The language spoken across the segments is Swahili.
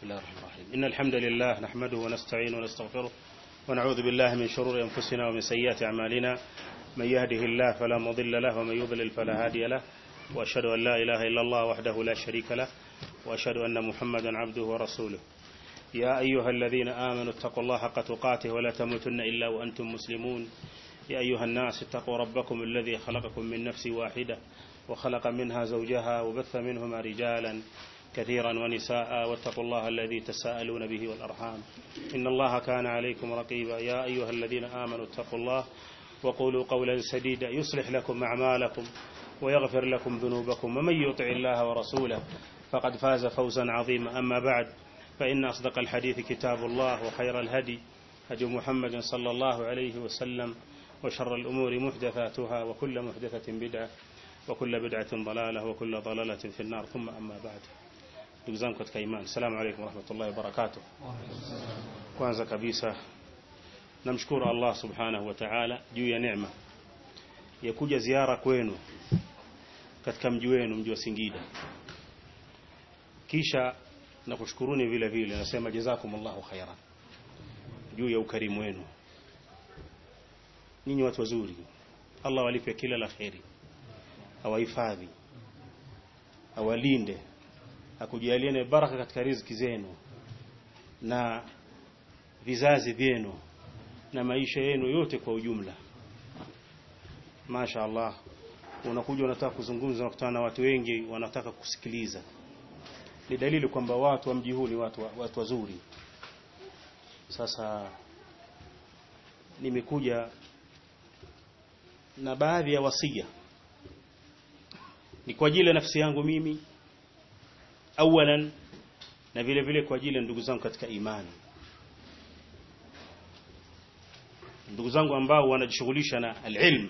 بسم الله الرحمن الرحيم إن الحمد لله نحمده ونستعينه ونستغفره ونعوذ بالله من شرور أنفسنا ومن سيئات أعمالنا من يهده الله فلا مضل له ومن يضلل فلا هادي له وأشهد أن لا إله إلا الله وحده لا شريك له وأشهد أن محمدا عبده ورسوله يا أيها الذين آمنوا اتقوا الله حق تقاته ولا تموتن إلا وأنتم مسلمون يا أيها الناس اتقوا ربكم الذي خلقكم من نفس واحدة وخلق منها زوجها وبث منهما رجالا كثيرا ونساء واتقوا الله الذي تساءلون به والأرحام إن الله كان عليكم رقيبا يا أيها الذين آمنوا اتقوا الله وقولوا قولا سديدا يصلح لكم أعمالكم ويغفر لكم ذنوبكم ومن يطع الله ورسوله فقد فاز فوزا عظيما أما بعد فإن أصدق الحديث كتاب الله وخير الهدي هدي محمد صلى الله عليه وسلم وشر الأمور محدثاتها وكل محدثة بدعة وكل بدعة ضلالة وكل ضلالة في النار ثم أما بعد ndugu zangu katika imani assalamu alaykum warahmatullahi wabarakatuh kwanza kabisa namshukuru Allah subhanahu wa ta'ala juu ya neema ya kuja ziara kwenu katika mji wenu mji wa Singida kisha na kushukuruni vile vile nasema jazakumullahu khairan juu ya ukarimu wenu ninyi watu wazuri Allah walipe kila la kheri awahifadhi awalinde akujalieni baraka katika riziki zenu na vizazi vyenu na maisha yenu yote kwa ujumla Masha Allah unakuja unataka kuzungumza unakutana na watu wengi wanataka kusikiliza ni dalili kwamba watu wa mji huu ni watu, watu wazuri sasa nimekuja na baadhi ya wasia ni kwa ajili ya nafsi yangu mimi awalan na vile vile kwa ajili ya ndugu zangu katika imani ndugu zangu ambao wanajishughulisha na alilm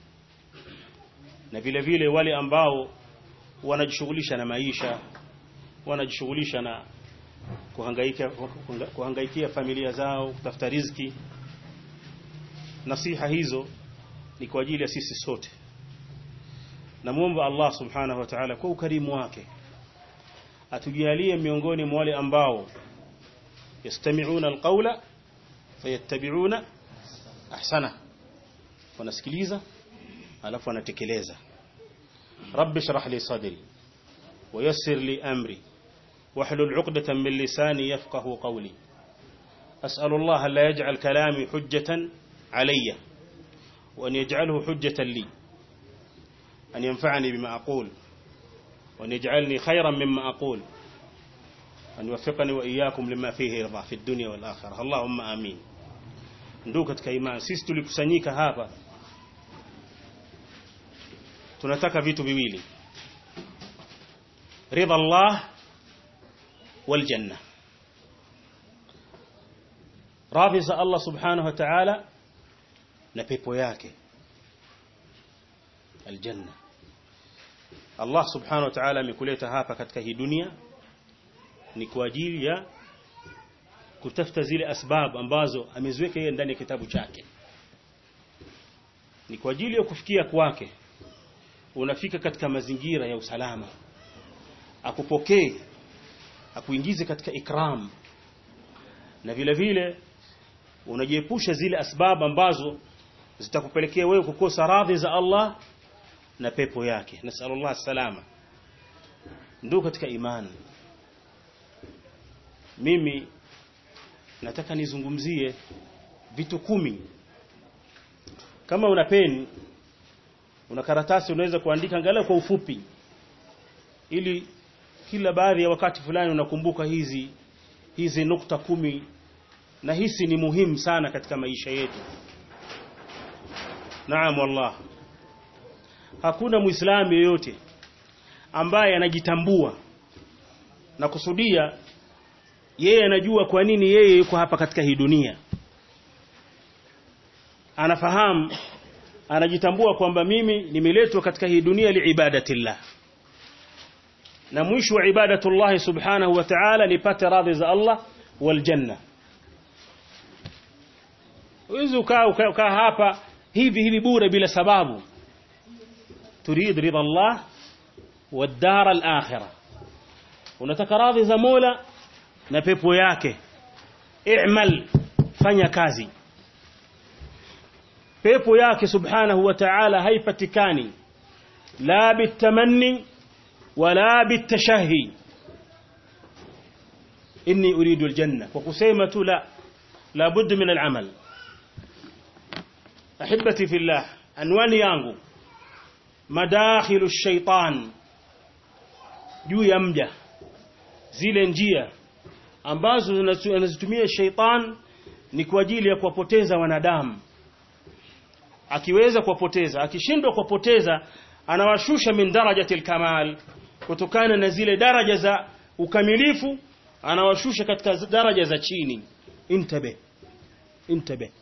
na vile vile wale ambao wanajishughulisha na maisha wanajishughulisha na kuhangaika kuhangaikia familia zao kutafuta riziki nasiha hizo ni kwa ajili ya sisi sote namuomba Allah subhanahu wa ta'ala kwa ukarimu wake atujalie miongoni mwa wale ambao yastami'una alqawla fayattabi'una ahsana wanasikiliza alafu wanatekeleza rabbi shrah li sadri ويسر لي أمري واحلل عقدة من لساني يفقه قولي أسأل الله لا يجعل كلامي حجة علي وأن يجعله حجة لي أن ينفعني بما أقول وأن يجعلني خيرا مما أقول أن يوفقني وإياكم لما فيه رضا في الدنيا والآخرة اللهم آمين ndugu katika imani sisi tulikusanyika hapa tunataka vitu viwili ridha Allah wal janna radhi za Allah subhanahu wa ta'ala na pepo yake aljanna Allah subhanahu wa ta'ala amekuleta hapa katika hii dunia ni kwa ajili ya kutafuta zile asbab ambazo ameziweka yeye ndani ya kitabu chake ni kwa ajili ya kufikia kwake unafika katika mazingira ya usalama akupokee akuingize katika ikram na vile vile unajiepusha zile asbab ambazo zitakupelekea wewe kukosa radhi za Allah na pepo yake nasallallahu salama ndio katika imani mimi nataka nizungumzie vitu kumi kama una peni una karatasi unaweza kuandika angalau kwa ufupi ili kila baadhi ya wakati fulani unakumbuka hizi hizi nukta kumi na hisi ni muhimu sana katika maisha yetu naam wallah hakuna muislamu yeyote ambaye anajitambua na kusudia yeye anajua kwa nini yeye yuko hapa katika hii dunia anafahamu anajitambua kwamba mimi nimeletwa katika hii dunia liibadatillah na mwisho wa ibadatullah subhanahu wa ta'ala nipate radhi za Allah wal janna Uwezi ukaa ukaa hapa hivi hivi bure bila sababu turid ridha Allah wad dar al akhirah unataka radhi za Mola na pepo yake i'mal fanya kazi pepo yake subhanahu wa ta'ala haipatikani la bitamanni wala bitashahi inni uridu aljanna kwa kusema tu la la budda min al'amal ahibati fillah anwani yangu madakhilu shaitan juu ya mja zile njia ambazo anazitumia shaitan ni kwa ajili ya kuwapoteza wanadamu akiweza kuwapoteza akishindwa kuwapoteza anawashusha min darajati alkamal kutokana na zile daraja za ukamilifu anawashusha katika daraja za chini intabe intabe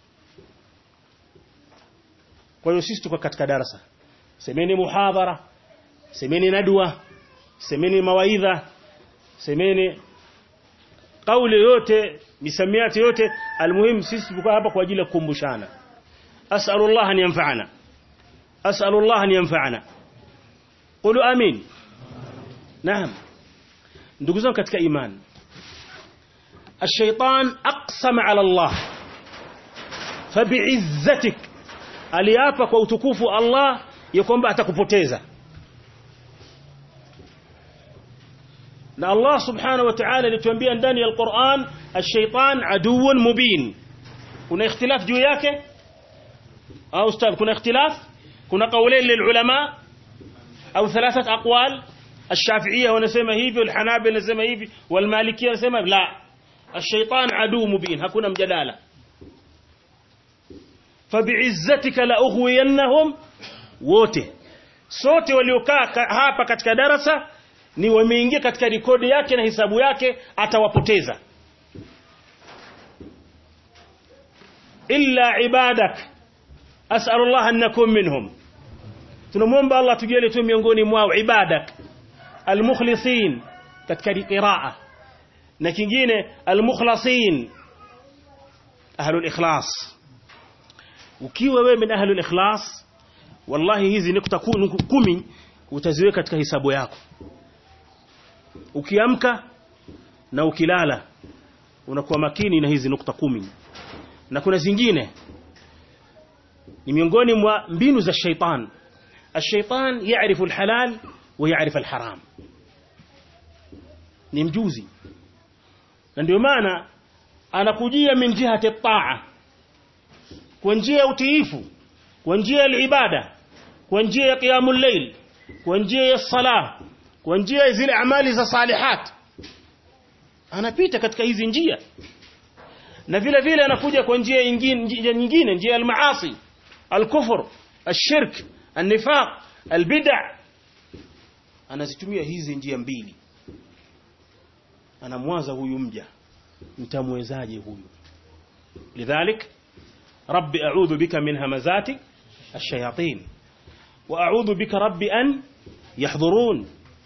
kwa hiyo sisi tuko katika darasa semeni muhadhara semeni nadwa semeni mawaidha semeni kauli yote misamiati yote almuhimu sisi tuko hapa kwa ajili ya kukumbushana as'alullah an yanfa'ana as'alullah an yanfa'ana qulu amin naam ndugu zangu katika imani الشيطان أقسم على الله فبعزتك aliapa kwa utukufu Allah ya kwamba atakupoteza na Allah subhanahu wa ta'ala alituambia ndani ya Al-Qur'an ash-shaytan aduwwun mubin kuna ikhtilaf juu yake au ustadh kuna ikhtilaf kuna kaulain lilulama au thalathat aqwal الشافعيه wanasema hivi والحنابلة wanasema hivi والمالكيه wanasema la الشيطان عدو مبين hakuna mjadala fabi'izzatika la ughwiyannahum wote sote waliokaa hapa katika darasa ni wameingia katika rekodi yake na hisabu yake atawapoteza illa ibadak as'alu Allah an nakum minhum tunamwomba Allah tujalie tu miongoni mwao ibadak almukhlisin katika qiraa na kingine almukhlasin ahlul ikhlas ukiwa wewe min ahlul ikhlas wallahi hizi nukta kumi utaziweka katika hisabu yako ukiamka na ukilala unakuwa makini na hizi nukta kumi na kuna zingine ni miongoni mwa mbinu za shaitan الشيطان يعرف الحلال ويعرف الحرام ni mjuzi na ndio maana anakujia min jihati taa kwa njia ya utiifu kwa njia ya ibada kwa njia ya qiyamul layl kwa njia ya salah kwa njia ya zile amali za salihat anapita katika hizi njia na vile vile anakuja kwa njia nyingine nyingine njia ya maasi al-kufr الشرك النفاق البدع anazitumia hizi njia mbili anamwaza huyu mja mtamwezaje huyu lidhalik rabbi a'udhu bika min hamazati ash-shayatin wa a'udhu bika rabbi an yahdhurun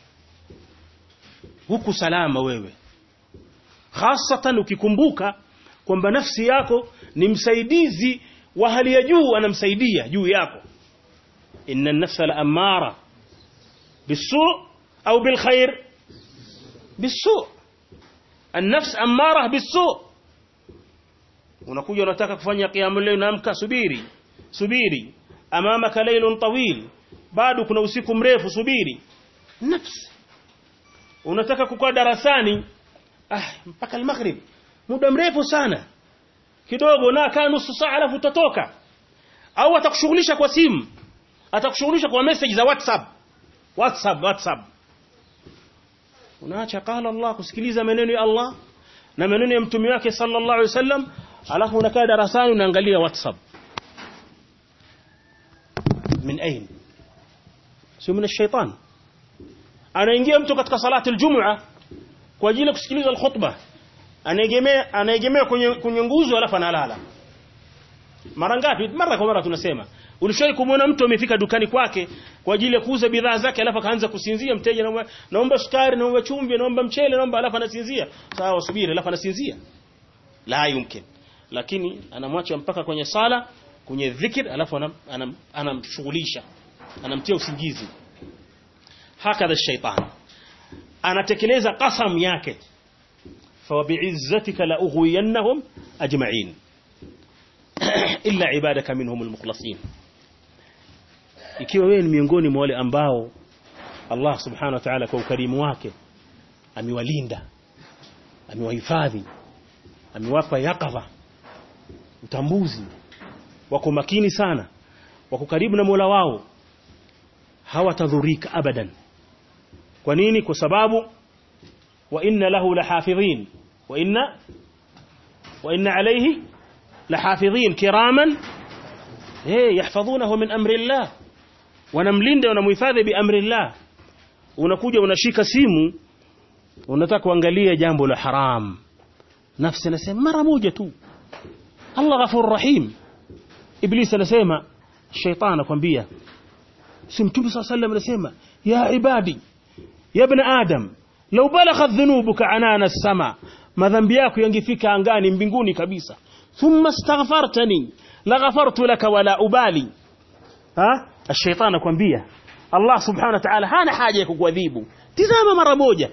huku salama wewe hasatan ukikumbuka kwamba nafsi yako ni msaidizi wa hali ya juu anamsaidia juu yako inna an-nafsa la'amara bisu' au bilkhair bisu' an-nafs amara bisu' unakuja unataka kufanya qiyamul layl unaamka subiri subiri amamaka laylun tawil bado kuna usiku mrefu subiri nafsi unataka kukaa darasani ah mpaka al-maghrib muda mrefu sana kidogo na kaa nusu saa alafu utatoka au atakushughulisha kwa simu atakushughulisha kwa message za WhatsApp WhatsApp WhatsApp unaacha qala Allah kusikiliza maneno ya Allah na maneno ya mtume wake sallallahu alaihi wasallam alafu unakaa darasani unaangalia WhatsApp min ain sio min ash-shaytan anaingia mtu katika salati al-jum'a kwa ajili ya kusikiliza al-khutbah anaegemea anaegemea kwenye kwenye nguzo alafu analala mara ngapi mara kwa mara tunasema ulishawahi kumwona mtu amefika dukani kwake kwa ajili ya kuuza bidhaa zake alafu akaanza kusinzia mteja naomba naomba sukari naomba chumvi naomba mchele naomba alafu anasinzia sawa subiri alafu anasinzia la yumkin lakini anamwacha mpaka kwenye sala kwenye dhikr alafu anamshughulisha anam, anamtia usingizi hakadha shaitan anatekeleza qasam yake فبعزتك لأغوينهم أجمعين إلا عبادك منهم المخلصين ikiwa wewe ni miongoni mwa wale ambao Allah subhanahu wa ta'ala kwa ukarimu wake amewalinda amewahifadhi amewapa yakadha utambuzi wako makini sana wako karibu na Mola wao hawatadhurika abadan kwa nini kwa sababu wa inna lahu lahafidhin wa inna wa inna alayhi lahafidhin kiraman eh yahfazunahu min amri Allah wanamlinda wanamhifadhi bi amri Allah unakuja unashika simu unataka kuangalia jambo la haram nafsi anasema mara moja tu Allah ghafur rahim iblis anasema shaytan anakuambia si mtume صلى الله عليه anasema ya ibadi ya ibn adam law balaghat dhunubuka anana as-sama madhambi yako yangefika angani mbinguni kabisa thumma astaghfartani laghafartu laka wala ubali ha الشيطان anakuambia Allah subhanahu wa ta'ala hana haja ya kukuadhibu tizama mara moja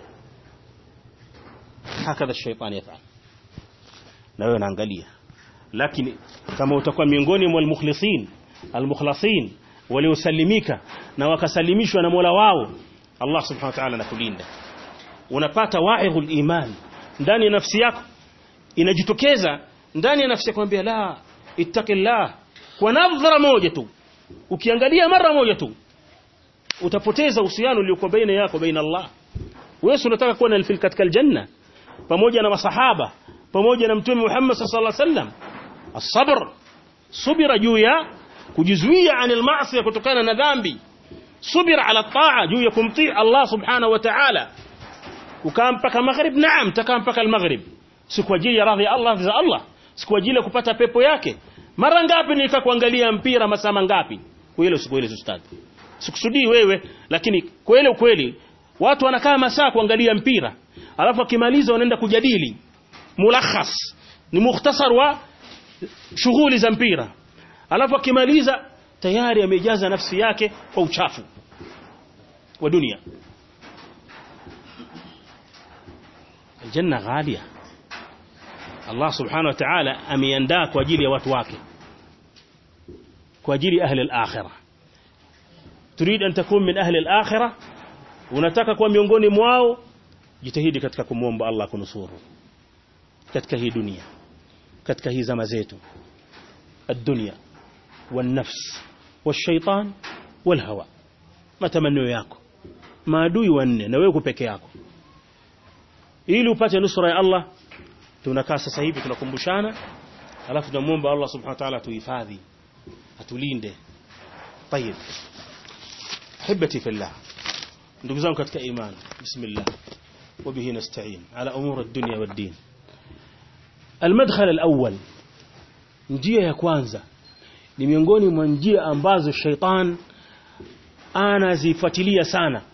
hakadha الشيطان يفعل na wewe unaangalia lakini kama utakuwa miongoni mwa almukhlisin almukhlasin waliosalimika na wakasalimishwa na Mola wao Allah subhanahu wa ta'ala anakulinda unapata wa'idhul iman ndani ya nafsi yako inajitokeza ndani ya nafsi yako kwambia la ittaqillah kwa nadhara moja tu ukiangalia mara moja tu utapoteza uhusiano uliokuwa baina yako baina Allah wewe unataka kuwa na katika aljanna pamoja na masahaba pamoja na mtume Muhammad sallallahu alaihi wasallam as-sabr subira juu ya kujizuia anil maasi kutokana na dhambi subira ala taa juu ya kumtii Allah subhanahu wa ta'ala ukaa mpaka maghrib naam takaa mpaka al-maghrib si kwa ajili ya radhi ya Allah za Allah si kwa ajili ya kupata pepo yake mara ngapi nilika kuangalia mpira masaa mangapi kweli usikweli ustadi sikusudii wewe lakini kweli ukweli watu wanakaa masaa kuangalia mpira alafu akimaliza wanaenda kujadili mulakhas ni mukhtasar wa shughuli za mpira alafu akimaliza tayari amejaza nafsi yake kwa uchafu wa dunia aljanna ghalia Allah subhanahu wa ta'ala ameandaa kwa ajili ya watu wake kwa ajili ahli al-akhirah turid an takun min ahli al-akhirah unataka kuwa miongoni mwao jitahidi katika kumwomba Allah kunusuru katika hii dunia katika hii zama zetu الدنيا والنفس والشيطان والهوى matamanio yako maadui wanne na wewe peke yako ili upate nusra ya Allah tunakaa sasa hivi tunakumbushana alafu tunamuomba Allah subhanahu wa ta'ala tuhifadhi atulinde طيب احبتي في الله ndugu zangu katika imani bismillah وبه نستعين على امور الدنيا والدين المدخل الاول njia ya kwanza ni miongoni mwa njia ambazo shaitan anazifuatilia sana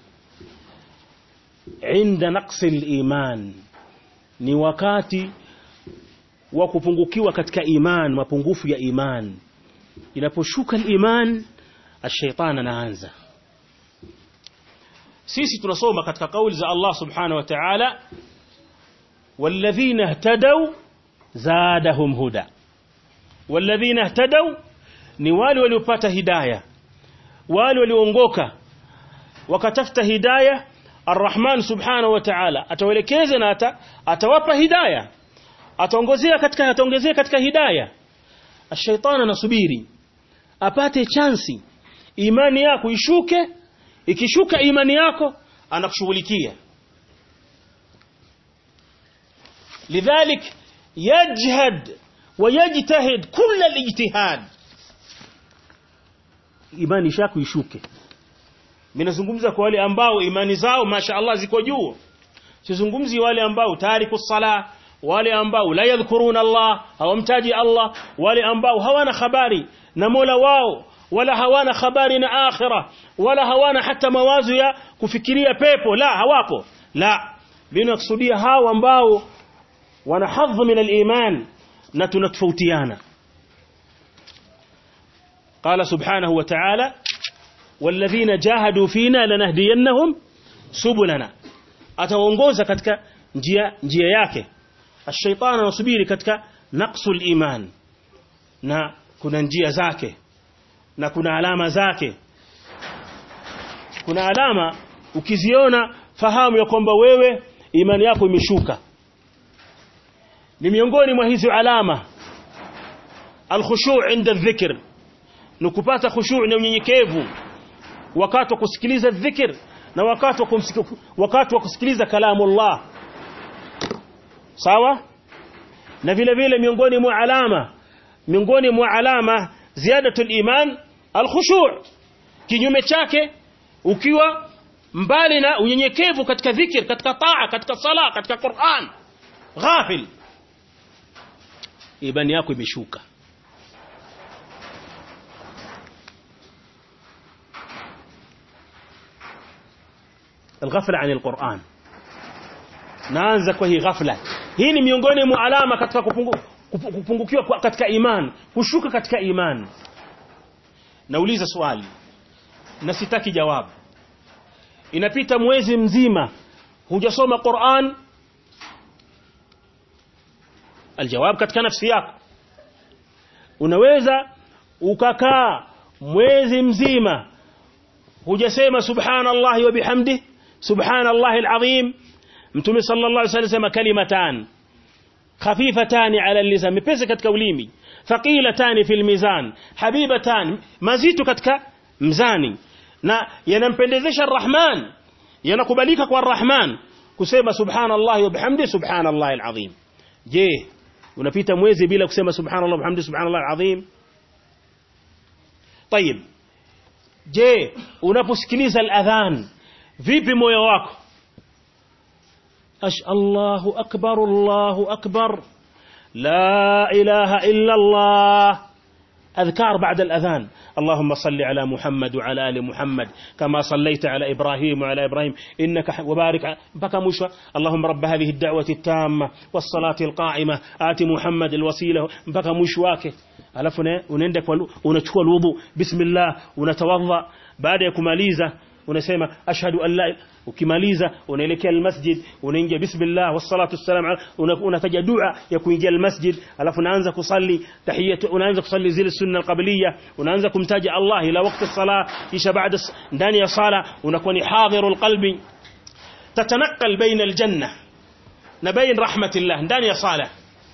inda naqsi al-iman ni wakati wa kupungukiwa katika iman mapungufu ya iman inaposhuka al-iman ash-shaytan anaanza sisi tunasoma katika kauli za Allah subhanahu wa ta'ala walladhina ihtadaw zadahum huda walladhina ihtadaw ni wale waliopata hidayah wale walioongoka wakatafuta hidayah Ar-Rahman subhanahu wa ta'ala atawaelekeza na ata, atawapa hidayah ataongozea katika ataongezea katika hidayah ash-shaytan anasubiri apate chansi imani yako ishuke ikishuka imani yako anakushughulikia lidhalik yajhad ويجتهد كل الاجتهاد imani shako ishuke minazungumza kwa wale ambao imani zao masha Allah ziko juu sizungumzi wale ambao tariku sala wale ambao la yadhkuruna Allah hawamtaji Allah wale ambao hawana habari na Mola wao wala hawana habari na akhira wala hawana hata mawazo ya kufikiria pepo la hawapo la binakusudia hao ambao wana hadhi min al-iman na tunatofautiana قال سبحانه وتعالى والذين جاهدوا فينا لنهدينهم سبلنا ataongoza katika njia njia yake الشيطان anasubiri katika naqsul iman na kuna njia zake na kuna alama zake kuna alama ukiziona fahamu ya kwamba wewe imani yako imeshuka ni miongoni mwa hizo alama alkhushu' inda dhikr ni kupata khushu' na unyenyekevu wakati wa kusikiliza dhikr na wakati wa wakati wa kusikiliza kalamu Allah sawa na vile vile miongoni mwa alama miongoni mwa alama ziyadatul iman alkhushu' kinyume chake ukiwa mbali na unyenyekevu katika dhikr katika taa katika sala katika Qur'an ghafil imani yako imeshuka الغفلة عن القرآن naanza kwa hii ghafla hii ni miongoni mwa alama katika kupungu, kupungukiwa katika iman kushuka katika iman nauliza swali na sitaki jawabu inapita mwezi mzima hujasoma Qur'an aljawab katika nafsi yako unaweza ukakaa mwezi mzima hujasema subhanallahi wa bihamdi subhanallahi alazim mtume sallallahu alaihi wasallam kalimatan khafifatan ala lisan mepesi katika ulimi thaqilatan fil mizan habibatan mazito katika mzani na yanampendezesha arrahman yanakubalika kwa arrahman kusema subhanallahi wa bihamdi subhanallahi alazim je unapita mwezi bila kusema subhanallah wa bihamdi subhanallahi alazim طيب je unaposikiliza aladhan vipi moyo wako ash Allahu akbar Allahu akbar la ilaha illa Allah أذكار بعد الأذان اللهم صل على محمد وعلى آل محمد كما صليت على إبراهيم وعلى إبراهيم إنك وبارك بكى مشوى اللهم رب هذه الدعوة التامة والصلاة القائمة آت محمد الوسيلة بكى مشواك alafu unaenda unachukua wudu bismillah unatawadha baada ya kumaliza unasema ashhadu an la ukimaliza unaelekea almasjid unaingia bismillah wassalatu wassalam unataja dua ya kuingia almasjid alafu unaanza kusali tahiyatu unaanza kusali zile sunna alqabliya unaanza kumtaja Allah ila wakati sala kisha baada ndani ya sala unakuwa ni hadhirul qalbi tatanaqal baina aljanna na bain rahmatillah ndani ya sala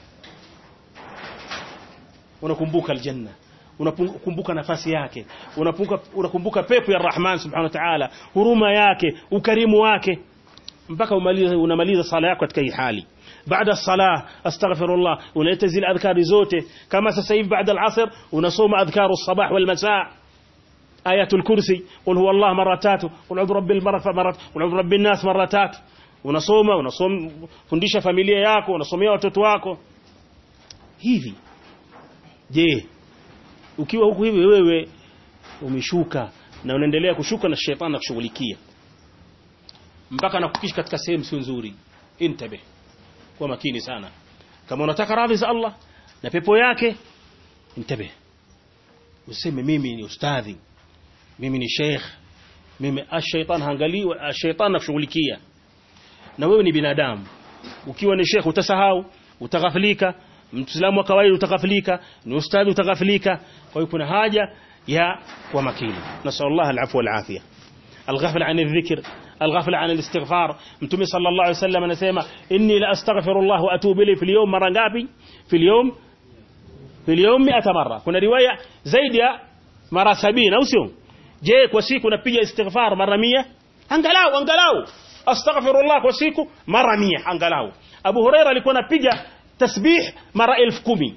unakumbuka aljanna unakumbuka nafasi yake unakumbuka unakumbuka pepo ya Rahman subhanahu wa ta'ala huruma yake ukarimu wake mpaka umalize unamaliza sala yako katika hii hali baada sala astaghfirullah unaleta zile adhkari zote kama sasa hivi baada al-asr unasoma adhkaru sabah wal masaa ayatul kursi qul huwa allah mara tatu qul a'udhu rabbil marfa mara qul a'udhu rabbin nas mara tatu unasoma unasoma fundisha familia yako unasomea watoto wako hivi je ukiwa huku hivi wewe umeshuka na unaendelea kushuka na shetani anakushughulikia mpaka anakukisha katika sehemu sio nzuri intabe kwa makini sana kama unataka radhi za Allah na pepo yake intabe useme mimi ni ustadhi mimi ni sheikh mimi ashaitan haangalii ashaitan anakushughulikia na wewe ni binadamu ukiwa ni sheikh utasahau utaghafilika Muislamu wa kawaida utaghafilika, ni ustadhi utaghafilika. Kwa hiyo kuna haja ya kuwa makini. Nasallallahu alafwa wal afia. Alghafla an adh-dhikr, alghafla an al-istighfar. Mtume sallallahu alayhi wasallam anasema inni la astaghfirullah wa atubu ilayhi fil yawm mara ngapi? Fil yawm fil yawm 100 mara. Kuna riwaya zaidi ya mara 70 au sio? Je, kwa siku unapiga istighfar mara 100? Angalau angalau astaghfirullah kwa siku mara 100 angalau. Abu Huraira alikuwa anapiga tasbih mara elfu kumi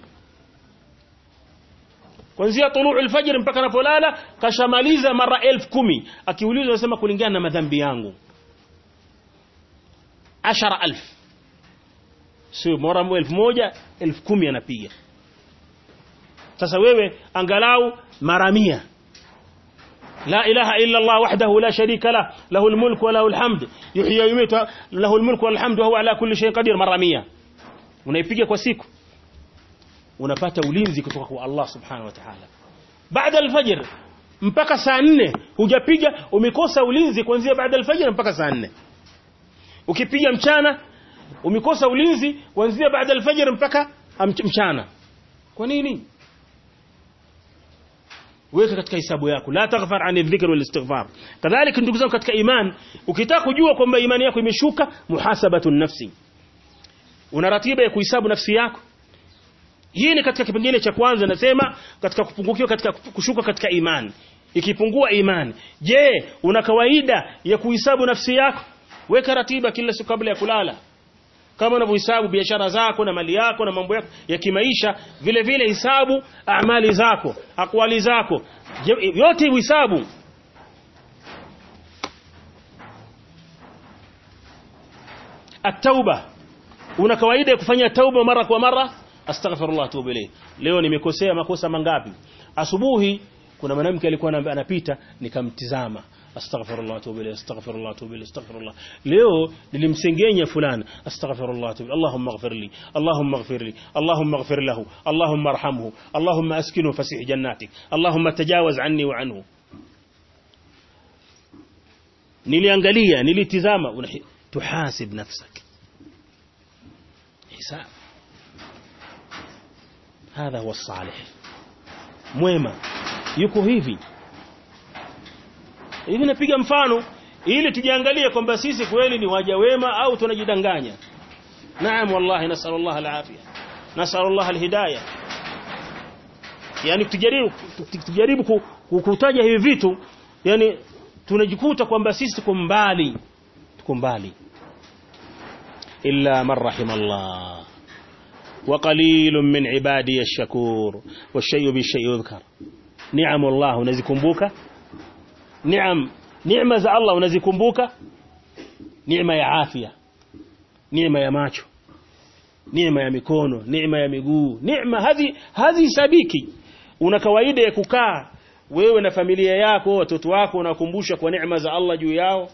kuanzia tuluu alfajr mpaka anapolala kashamaliza mara elfu kumi akiulizwa anasema kulingana na madhambi yangu ashara alf sio mara elfu moja elfu kumi anapiga sasa wewe angalau mara mia لا إله إلا الله وحده لا شريك له له الملك وله الحمد يحيي ويميت له الملك والحمد وهو على كل شيء قدير مرة مية unaipiga kwa siku unapata ulinzi kutoka kwa Allah subhanahu wa ta'ala baada alfajr mpaka saa nne hujapiga umekosa ulinzi kuanzia baada alfajr mpaka saa nne ukipiga mchana umekosa ulinzi kuanzia baada alfajr mpaka mchana kwa nini weka katika hisabu yako la taghfar an dhikr wal istighfar kadhalika ndugu zangu katika iman ukitaka kujua kwamba imani yako imeshuka muhasabatu nafsi una ratiba ya kuhesabu nafsi yako hii ni katika kipengele cha kwanza nasema katika kupungukiwa katika kushuka katika imani ikipungua imani je una kawaida ya kuhesabu nafsi yako weka ratiba kila siku kabla ya kulala kama unavyohesabu biashara zako na mali yako na mambo yako ya kimaisha vile vile hisabu amali zako akwali zako yote uhesabu at-tauba una kawaida ya kufanya tauba mara kwa mara astaghfirullah tubu ilayhi leo nimekosea makosa mangapi asubuhi kuna mwanamke alikuwa anapita nikamtizama astaghfirullah tubu ilayhi astaghfirullah tubu ilayhi astaghfirullah leo nilimsengenya fulani astaghfirullah tubu allahumma ighfir li allahumma ighfir li allahumma ighfir lahu allahumma arhamhu allahumma askinhu fasih jannatik allahumma tajawaz anni wa anhu niliangalia nilitizama tuhasib nafsak hisab hadha huwa salih mwema yuko hivi hivi napiga mfano ili tujiangalie kwamba sisi kweli ni waja wema au tunajidanganya naam wallahi nasallallahu alafia nasallallahu alhidayah yani tujaribu tujaribu kutaja hivi vitu yani tunajikuta kwamba sisi tuko mbali tuko mbali illa man rahimallah وقليل من عبادي الشكور والشيء بالشيء يذكر نعم الله unazikumbuka ni'am neema za Allah unazikumbuka neema ya afya neema ya macho neema ya mikono neema ya miguu neema hazi hazi sabiki una kawaida ya kukaa wewe na familia yako watoto wako unakumbusha kwa neema za Allah juu yao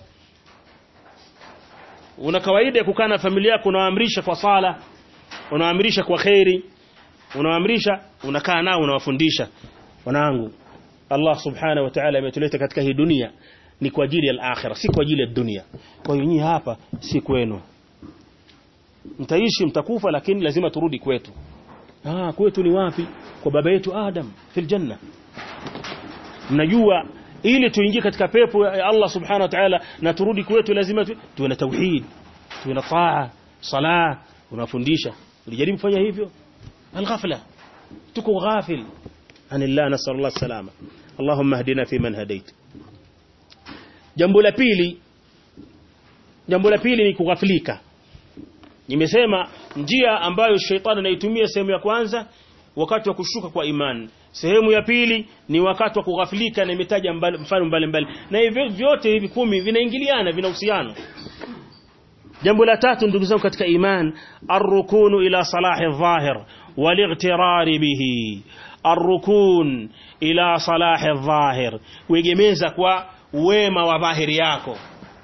una kawaida ya kukaa na familia yako unawaamrisha kwa sala unawaamrisha kwa khairi unawaamrisha unakaa nao unawafundisha wanangu Allah subhanahu wa ta'ala ametuleta katika hii dunia ni kwa ajili ya akhira si kwa ajili ya dunia kwa hiyo nyinyi hapa si kwenu mtaishi mtakufa lakini lazima turudi kwetu ah kwetu ni wapi kwa baba yetu Adam fil janna mnajua ili tuingie katika pepo ya Allah subhanahu wa ta'ala na turudi kwetu lazima tuwe na tauhid tuwe na taa sala unafundisha ulijaribu kufanya hivyo alghafla tuko ghafil anillah nasallallahu salama allahumma hdina fi man hadait jambo la pili jambo la pili ni kughafilika nimesema njia ambayo shetani anaitumia sehemu ya kwanza wakati wa kushuka kwa imani sehemu ya pili ni wakati wa kughafilika na imetaja mfano mbalimbali na hivyo vyote hivi kumi vinaingiliana vina uhusiano jambo la tatu ndugu zangu katika iman arrukunu ila salahi dhahir walightirari bihi arrukun ila salahi dhahir kuegemeza kwa wema wa dhahiri yako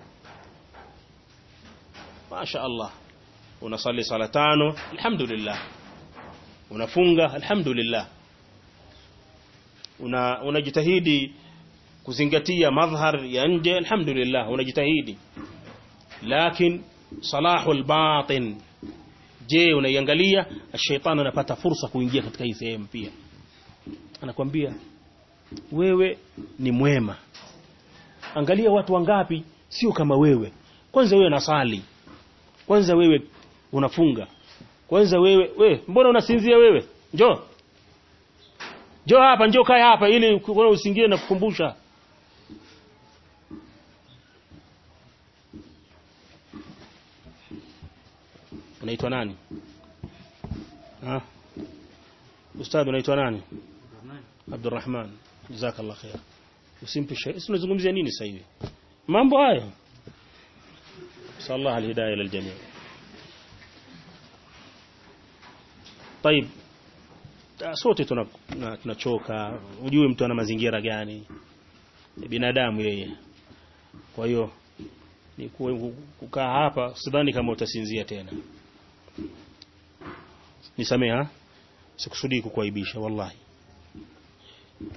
masha Allah unasali sala tano alhamdulillah unafunga alhamdulillah una unajitahidi kuzingatia madhhar ya nje alhamdulillah unajitahidi lakini salahul batin je unaiangalia shetani anapata fursa kuingia katika hii sehemu pia anakwambia wewe ni mwema angalia watu wangapi sio kama wewe kwanza wewe nasali kwanza wewe unafunga kwanza wewe we mbona unasinzia wewe njoo njoo hapa njoo kae hapa ili ukiona usingie na kukumbusha unaitwa nani ha ustadhi unaitwa nani Abdurrahman jazakallah khair usimpe shay tunazungumzia nini sasa hivi mambo haya sallallahu alhidayah liljami' طيب sote tunachoka ujue mtu ana mazingira gani binadamu yeye kwa hiyo ni kukaa hapa sidhani kama utasinzia tena nisameha sikusudii kukuaibisha wallahi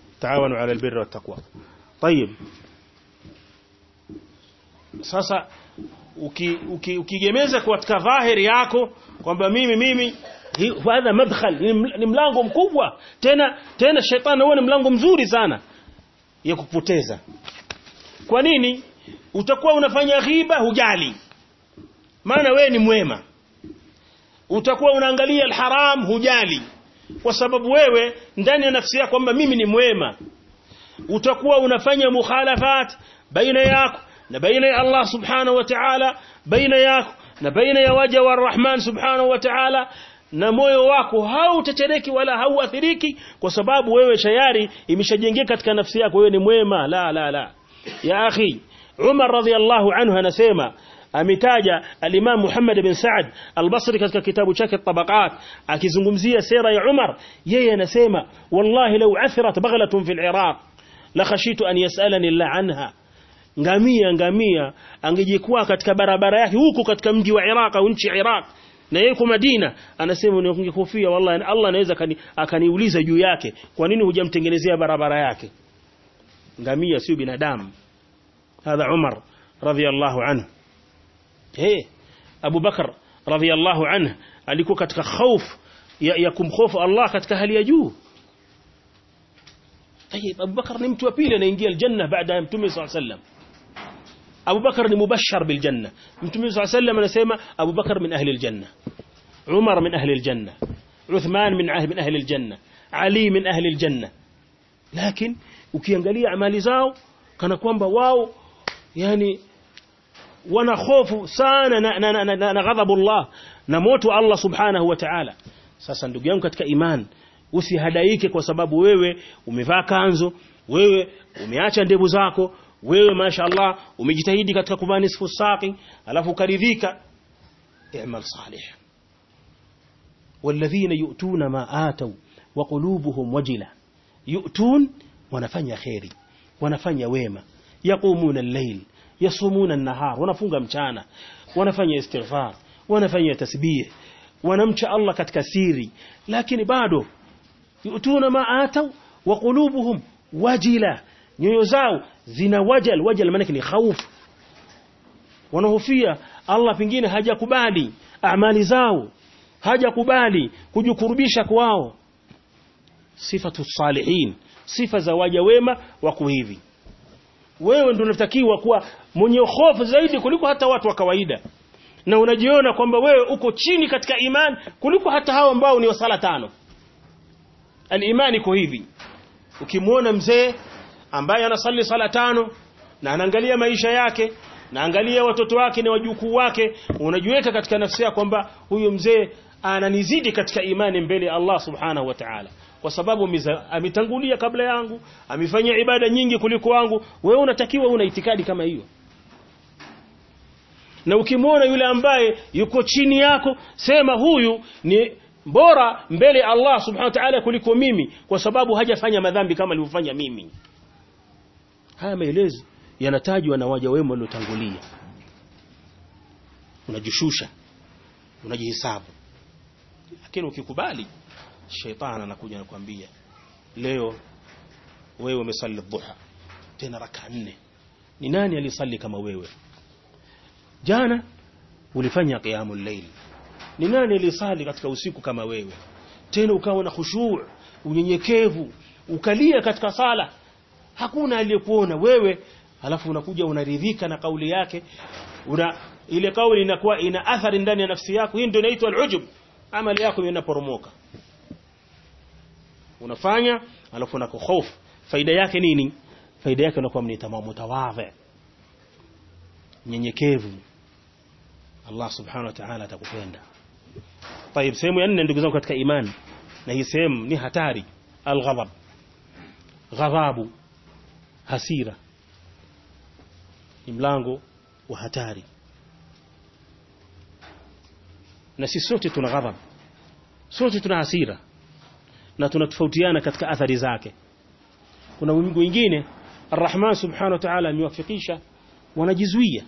taawanu ala albirri wattaqwa طيب sasa ukigemeza uki, uki katika dhahiri yako kwamba mimi mimi hadha madkhal ni mlango mkubwa tena tena shetani huwa ni mlango mzuri sana ya kupoteza kwa nini utakuwa unafanya ghiba hujali maana wewe ni mwema utakuwa unaangalia alharam hujali kwa sababu wewe ndani ya nafsi yako kwamba mimi ni mwema utakuwa unafanya mukhalafat baina yako na baina ya Allah subhanahu wa ta'ala baina yako na baina ya waja wa Rahman subhanahu wa ta'ala na moyo wako hautatereki wala hauathiriki kwa sababu wewe tayari imeshajengeka katika nafsi yako wewe ni mwema la la la ya akhi Umar radhiallahu anhu anasema ametaja al-Imam Muhammad bin Saad al-Basri katika kitabu chake Tabaqat akizungumzia sera ya Umar yeye anasema wallahi law athirat baghlatun fil Iraq la khashitu an yasalani Allah anha ngamia ngamia angejikuwa katika barabara yake huko katika mji wa Iraq au nchi Iraq na yeye kwa Madina anasema ningekufia wallahi Allah anaweza akaniuliza juu yake kwa nini hujamtengenezea barabara yake ngamia sio binadamu hadha Umar radhiyallahu anhu eh Abu Bakar radhiyallahu anhu alikuwa katika hofu ya, ya kumhofu Allah katika hali ya juu طيب Abu Bakar ni mtu wa pili anaingia aljanna baada ya Mtume صلى الله عليه وسلم Abu Bakar ni mubashshar bil janna Mtume صلى الله عليه وسلم anasema Abu Bakar min ahli aljanna Umar min ahli aljanna Uthman min ahli min ahli aljanna Ali min ahli aljanna lakini ukiangalia amali zao kana kwamba wao yani wana hofu sana na, na, na, na, na ghadhabu Allah na moto Allah subhanahu wa ta'ala sasa ndugu yangu katika iman usihadaike kwa sababu wewe umevaa kanzo wewe umeacha ndevu zako wewe mashaallah umejitahidi katika kuvaa nisfu saqi alafu ukaridhika i'mal salih walladhina yu'tuna ma atau wa qulubuhum wajila yu'tun wanafanya khairi wanafanya wema yaqumuna al-layl yasumuna an-nahar wanafunga mchana wanafanya istighfar wanafanya tasbih wanamcha Allah katika siri lakini bado yutuna ma atau wa qulubuhum wajila nyoyo zao zina wajal wajal maana ni khaufu wanahofia Allah pengine hajakubali amali zao hajakubali kujikurubisha kwao sifatu salihin sifa za waja wema wako hivi wewe ndio unatakiwa kuwa mwenye hofu zaidi kuliko hata watu wa kawaida na unajiona kwamba wewe uko chini katika iman kuliko hata hao ambao ni wasala tano al-imani iko hivi ukimwona mzee ambaye anasali sala tano na anaangalia maisha yake na angalia watoto wake na wajukuu wake unajiweka katika nafsi yako kwamba huyu mzee ananizidi katika imani mbele ya Allah subhanahu wa ta'ala kwa sababu ametangulia kabla yangu amefanya ibada nyingi kuliko wangu wewe unatakiwa una itikadi kama hiyo na ukimwona yule ambaye yuko chini yako sema huyu ni bora mbele Allah subhanahu wa ta'ala kuliko mimi kwa sababu hajafanya madhambi kama alivyofanya mimi haya maelezo yanatajwa na waja wema waliotangulia unajishusha unajihesabu lakini ukikubali shetani anakuja anakuambia leo wewe umesali dhuha tena raka nne ni nani alisali kama wewe jana ulifanya qiyamul layl ni nani alisali katika usiku kama wewe tena ukawa na khushu' unyenyekevu ukalia katika sala hakuna aliyekuona wewe alafu unakuja unaridhika na kauli yake una ile kauli inakuwa ina athari ndani ya nafsi yako hii ndio inaitwa al-ujub amali yako inaporomoka unafanya alafu unakohofu faida yake nini faida yake unakuwa mnitamamu mutawadhi nyenyekevu Allah subhanahu wa ta'ala atakupenda طيب sehemu ya nne ndugu zangu katika imani na hii sehemu ni hatari alghadab ghadhabu hasira ni mlango wa hatari na sisi sote tuna ghadhab sote tuna hasira na tunatofautiana katika athari zake kuna wengine Ar-Rahman subhanahu wa ta'ala amewafikisha wanajizuia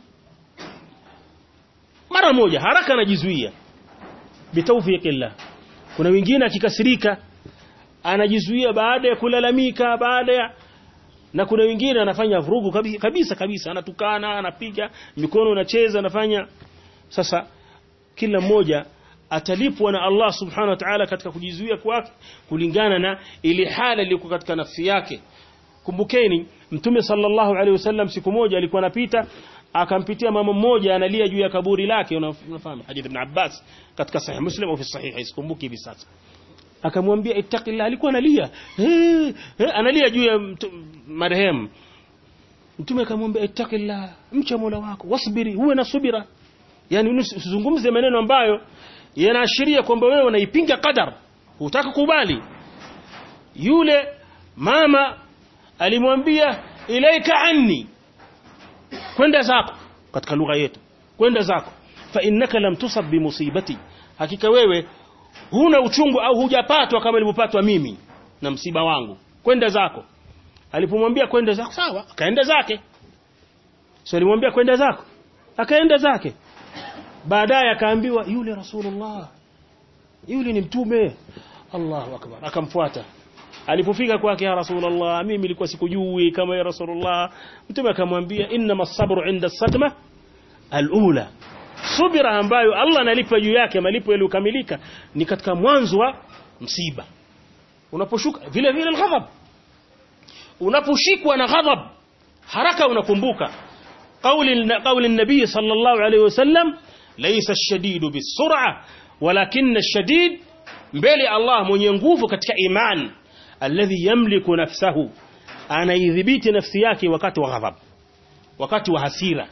mara moja haraka anajizuia bitawfiqillah kuna wengine akikasirika anajizuia baada ya kulalamika baada ya na kuna wengine anafanya vurugu kabisa kabisa, kabisa. anatukana anapiga mikono anacheza anafanya sasa kila mmoja atalipwa na Allah subhanahu wa ta'ala katika kujizuia kwake kulingana na ile hali iliyokuwa katika nafsi yake kumbukeni mtume sallallahu alaihi wasallam siku moja alikuwa anapita akampitia mama mmoja analia juu ya kaburi lake unafahamu hadith ibn Abbas katika sahih Muslim au fi sahih sikumbuki hivi sasa akamwambia ittaqillah alikuwa analia eh analia juu ya marehemu mtume akamwambia ittaqillah mcha Mola wako wasbiri uwe na subira yani usizungumze maneno ambayo yanaashiria kwamba wewe unaipinga qadar hutaka kubali yule mama alimwambia ilaika anni kwenda zako katika lugha yetu kwenda zako fa innaka lam tusab bi musibati hakika wewe huna uchungu au hujapatwa kama nilipopatwa mimi na msiba wangu kwenda zako alipomwambia kwenda zako sawa akaenda zake so alimwambia kwenda zako akaenda zake baadaye akaambiwa yule rasulullah yule ni mtume Allahu akbar akamfuata alipofika kwake ya rasulullah mimi nilikuwa sikujui kama ya rasulullah mtume akamwambia inna masabru inda sadma alula subira ambayo Allah analipa juu yake malipo yaliyokamilika ni katika mwanzo wa msiba unaposhuka vile vile alghadab unaposhikwa na ghadab haraka unakumbuka قول قول النبي صلى الله عليه وسلم ليس الشديد بالسرعه ولكن الشديد mbele Allah mwenye nguvu katika iman alladhi yamliku nafsahu anaidhibiti nafsi yake wakati wa ghadhab wakati wa hasira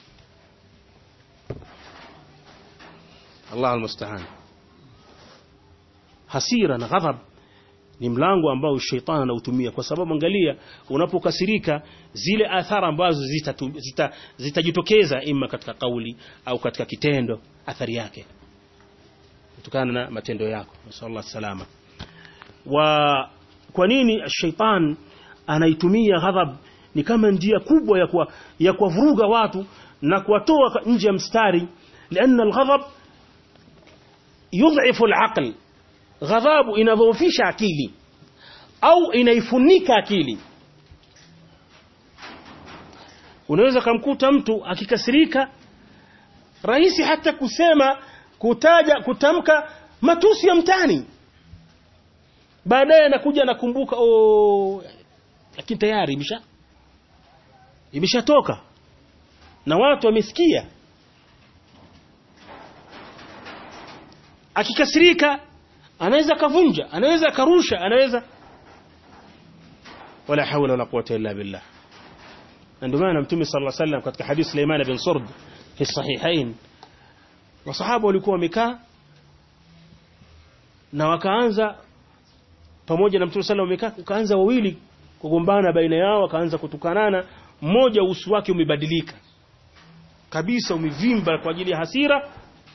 Allah almusta'an hasira na ghadhab ni mlango ambao shetani anautumia kwa sababu angalia unapokasirika zile athara ambazo zitajitokeza zita, zita ima katika kauli au katika kitendo athari yake kutokana na matendo yako nasallallahu salama wa kwa nini shaitan anaitumia ghadhab ni kama njia kubwa ya kwa, ya kuwavuruga watu na kuwatoa nje ya mstari لأن الغضب يضعف العقل ghadhabu inadhoofisha akili au inaifunika akili unaweza kumkuta mtu akikasirika rahisi hata kusema kutaja kutamka matusi ya mtani baadaye anakuja nakumbuka oh lakini tayari imesha imeshatoka na watu wamesikia akikasirika anaweza kavunja anaweza karusha anaweza wala hawla wala quwwata illa billah ndio maana mtume sallallahu alaihi wasallam katika hadithi Sulaiman bin Surd fi sahihain wasahaba walikuwa wamekaa na wakaanza pamoja na mtume sallallahu alaihi wasallam kaanza wawili kugombana baina yao wakaanza kutukanana mmoja uso wake umebadilika kabisa umevimba kwa ajili ya hasira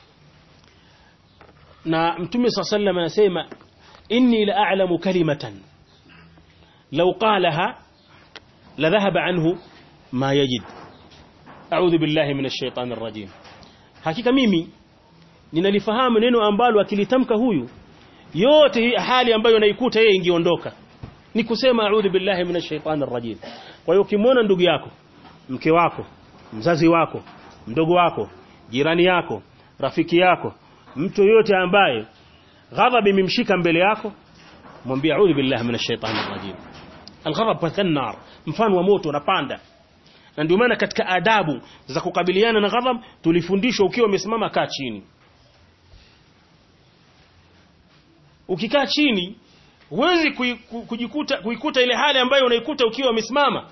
na mtume صلى الله عليه وسلم anasema inni la a'lamu kalimatan law qalaha la dhahaba anhu ma yajid a'udhu billahi minash shaitanir rajim hakika mimi ninalifahamu neno ambalo akilitamka huyu yote hii hali ambayo naikuta yeye ingeondoka ni kusema a'udhu billahi minash shaitanir rajim kwa hiyo ukimwona ndugu yako mke wako mzazi wako mdogo wako jirani yako rafiki yako mtu yote ambaye ghadhab imemshika mbele yako mwambie a'udhu billahi minash shaitani rajim alghadab kathannar mfano wa moto unapanda na ndio maana katika adabu za kukabiliana na ghadhab tulifundishwa ukiwa umesimama kaa chini ukikaa chini huwezi kujikuta kuikuta ile hali ambayo unaikuta ukiwa umesimama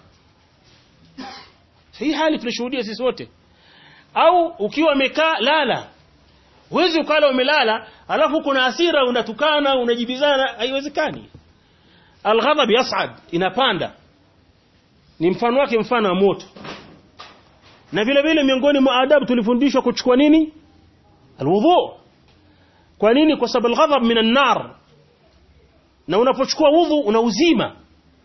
hii hali tunashuhudia sisi wote au ukiwa umekaa lala Huwezi ukala umelala alafu kuna hasira unatukana unajibizana haiwezekani. Alghadab yas'ad inapanda. Ni mfano wake mfano wa moto. Na vile vile miongoni mwa adabu tulifundishwa kuchukua nini? Alwudhu. Kwa nini? Kwa sababu alghadab minan nar. Na unapochukua wudhu unauzima.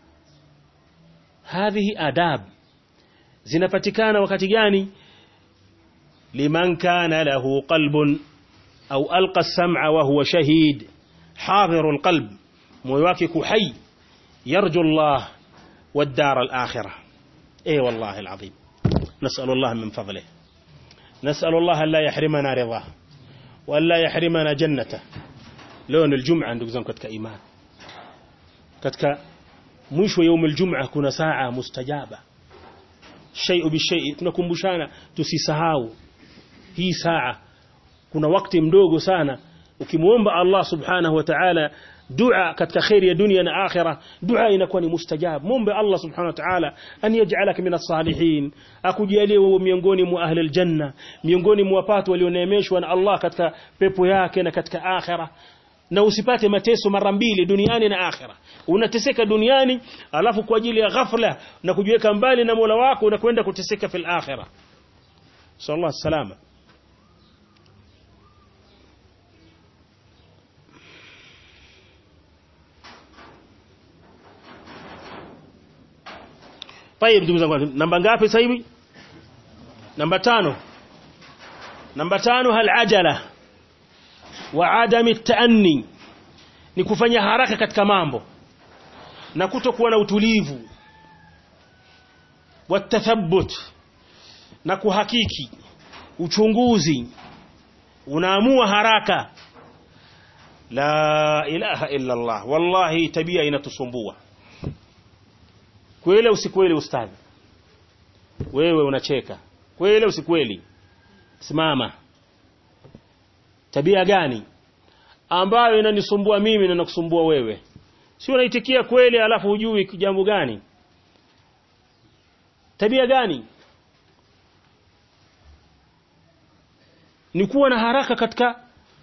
Hadhihi adab. Zinapatikana wakati gani? liman kana lahu qalbun au alqa as-sam'a wa huwa shahid hadirul qalb moyo wake kuhai yarju Allah والدار الآخرة اي والله العظيم نسأل الله من فضله نسأل الله أن لا يحرمنا رضاه وأن لا يحرمنا جنته لون الجمعة ndugu zangu katika imani katika mwisho يوم الجمعة kuna saa mustajaba shay'u bishay'i tunakumbushana tusisahau hii saa kuna wakati mdogo sana ukimuomba Allah subhanahu wa ta'ala dua katika khairi ya dunia na akhira dua inakuwa ni mustajab muombe Allah subhanahu wa ta'ala an yaj'alaka min as-salihin akujalie wewe miongoni mwa ahli aljanna miongoni mwa watu walioneemeshwa na Allah katika pepo yake na katika akhira na usipate mateso mara mbili duniani na akhira unateseka duniani alafu kwa ajili ya ghafla na kujiweka mbali na Mola wako unakwenda kuteseka fil akhira sallallahu salama طيب ndugu zangu namba ngapi sasa hivi namba tano namba tano hal ajala wa adami taanni ni kufanya haraka katika mambo na kutokuwa na utulivu watathabbut na kuhakiki uchunguzi unaamua haraka la ilaha illa Allah wallahi tabia inatusumbua kweli usikweli ustadhi wewe unacheka kweli usikweli simama tabia gani ambayo inanisumbua mimi na nakusumbua wewe sio unaitikia kweli alafu hujui jambo gani tabia gani ni kuwa na haraka katika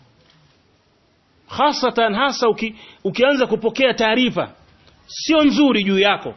hasatan hasa uki, ukianza kupokea taarifa sio nzuri juu yako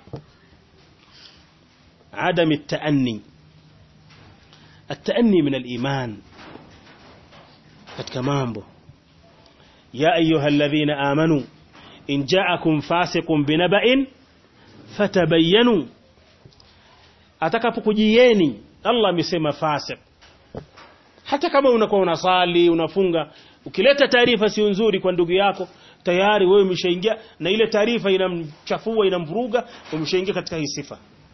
عدم التأني التأني من الإيمان katika mambo ya ayuha alladhina amanu in ja'akum fasiqun binaba'in fatabayyanu atakapokujieni Allah amesema fasiq hata kama unakuwa unasali unafunga ukileta taarifa sio nzuri kwa ndugu yako tayari wewe umeshaingia na ile taarifa inamchafua inamvuruga umeshaingia katika hii sifa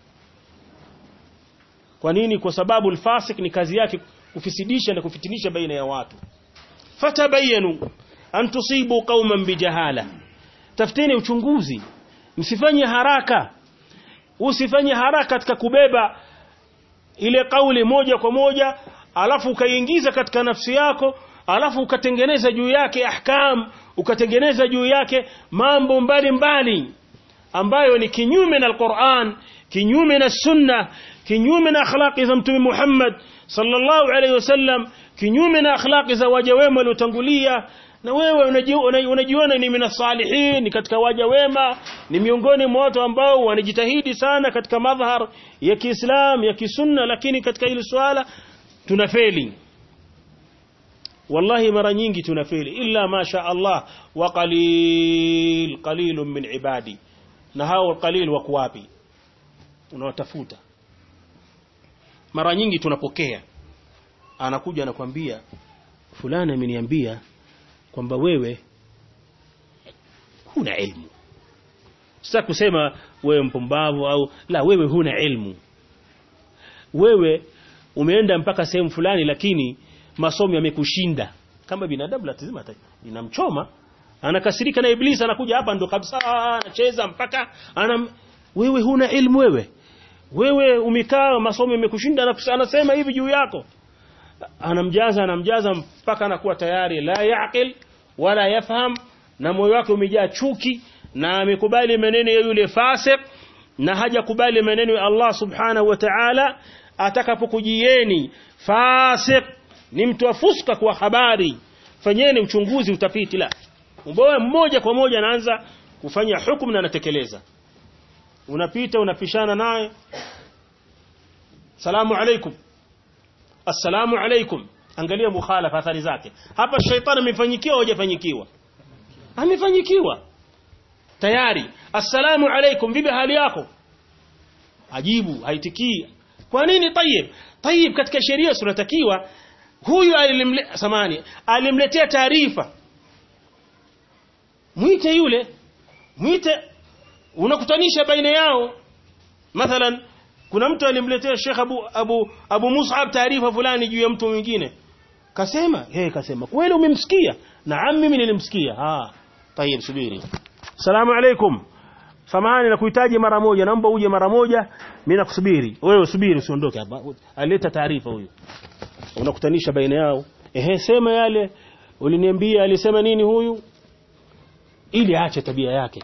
kwa nini kwa sababu alfasik ni kazi yake kufisidisha na kufitinisha baina ya watu fatabayanu an tusibu qauman bijahala tafuteni uchunguzi msifanye haraka usifanye haraka katika kubeba ile kauli moja kwa moja alafu ukaiingiza katika nafsi yako alafu ukatengeneza juu yake ahkam ukatengeneza juu yake mambo mbalimbali mbali, ambayo ni kinyume na Al-Qur'an kinyume na sunna kinyume na akhlaqi za mtume Muhammad sallallahu alayhi wasallam kinyume na akhlaqi za waja wema waliotangulia na wewe unajiona unajiona ni minas salihin ni katika waja wema ni miongoni mwa watu ambao wanajitahidi sana katika madhhar ya Kiislam ya kisunna lakini katika hili swala tunafeli wallahi mara nyingi tunafeli illa ma sha Allah wa qalil qalilun min ibadi na hao qalil wako wapi unawatafuta mara nyingi tunapokea anakuja anakwambia fulani ameniambia kwamba wewe huna ilmu sasa kusema wewe mpumbavu au la wewe huna ilmu wewe umeenda mpaka sehemu fulani lakini masomo yamekushinda kama binadamu lazima inamchoma anakasirika na iblisi anakuja hapa ndo kabisa anacheza mpaka anam wewe huna ilmu wewe wewe umekaa masomo yamekushinda anasema hivi juu yako anamjaza anamjaza mpaka anakuwa tayari la yaqil wala yafham na moyo wake umejaa chuki na amekubali maneno ya yule fasik na hajakubali maneno ya Allah subhanahu wa ta'ala atakapokujieni fasik ni mtu afuska kwa habari fanyeni uchunguzi utafiti la mboya mmoja kwa moja anaanza kufanya hukumu na anatekeleza unapita unapishana naye salamu alaikum assalamu alaikum angalia mukhalafa athari zake hapa shaitani amefanyikiwa hajafanyikiwa amefanyikiwa tayari assalamu alaikum vipi hali yako ajibu haitikii kwa nini tayib tayib katika sheria tunatakiwa huyu alimle samani alimletea taarifa mwite yule mwite unakutanisha baina yao mathalan kuna mtu alimletea Sheikh Abu Abu Abu Mus'ab taarifa fulani juu ya mtu mwingine kasema yeye kasema kweli umemsikia naam mimi nilimsikia ah tayeb subiri salamu alaikum samahani nakuhitaji mara moja naomba uje mara moja mimi nakusubiri wewe subiri usiondoke hapa aleta taarifa huyo unakutanisha baina yao ehe sema yale uliniambia alisema nini huyu ili aache tabia yake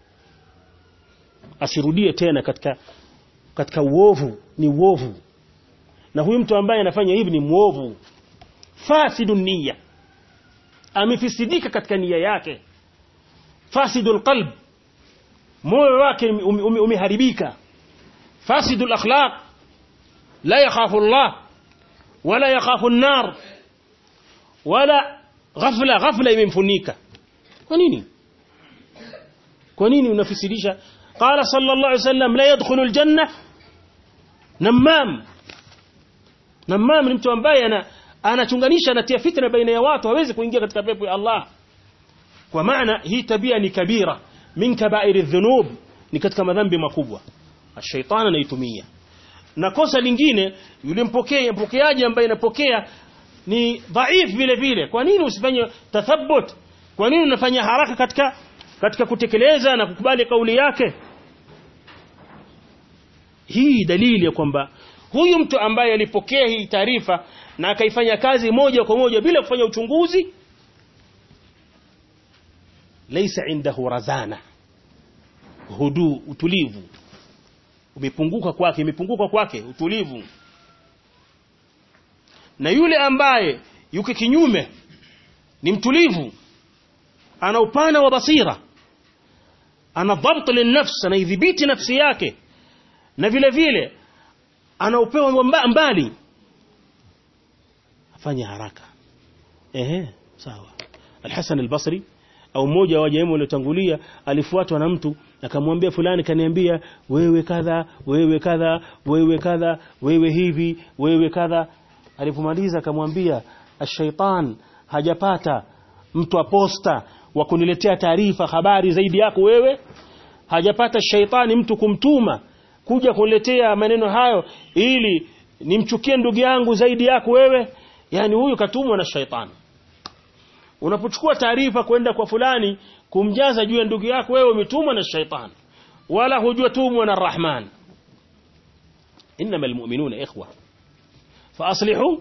asirudie tena katika katika uovu ni uovu na huyu mtu ambaye anafanya hivi ni muovu fasidun niyya amefisidika katika nia yake fasidul qalb moyo wake umeharibika fasidul akhlaq la yakhafu Allah wala yakhafu an-nar wala ghafla ghafla imemfunika kwa nini kwa nini unafisidisha qala sallallahu alayhi wasallam la yadkhulu al-janna namam namam ni mtu ambaye ana anachunganisha anatia fitna baina ya watu hawezi kuingia katika pepo ya Allah kwa maana hii tabia ni kabira min kaba'ir adh-dhunub ni katika madhambi makubwa ash-shaytan anaitumia na kosa lingine yule mpokea mpokeaji ambaye anapokea ni dhaif vile vile kwa nini usifanye tathabbut kwa nini unafanya haraka katika katika kutekeleza na kukubali kauli yake hii dalili ya kwamba huyu mtu ambaye alipokea hii taarifa na akaifanya kazi moja kwa moja bila kufanya uchunguzi laysa indahu razana hudu utulivu umepunguka kwake imepunguka kwake utulivu na yule ambaye yuko kinyume ni mtulivu ana upana wa basira ana dhabt linafsi anaidhibiti nafsi yake na vile vile ana upeo mbali afanye haraka ehe sawa Al-Hasan al-Basri au mmoja wa jamaa waliotangulia alifuatwa na mtu akamwambia fulani kaniambia wewe kadha wewe kadha wewe kadha wewe hivi wewe kadha alipomaliza akamwambia ash-shaytan hajapata mtu aposta wa kuniletea taarifa habari zaidi yako wewe hajapata shaitani mtu kumtuma kuja kuniletea maneno hayo ili nimchukie ndugu yangu zaidi yako wewe yani huyu katumwa na shaitani unapochukua taarifa kwenda kwa fulani kumjaza juu ya ndugu yako wewe umetumwa na shaitani wala hujua tumwa na rahman انما المؤمنون اخوه فاصلحوا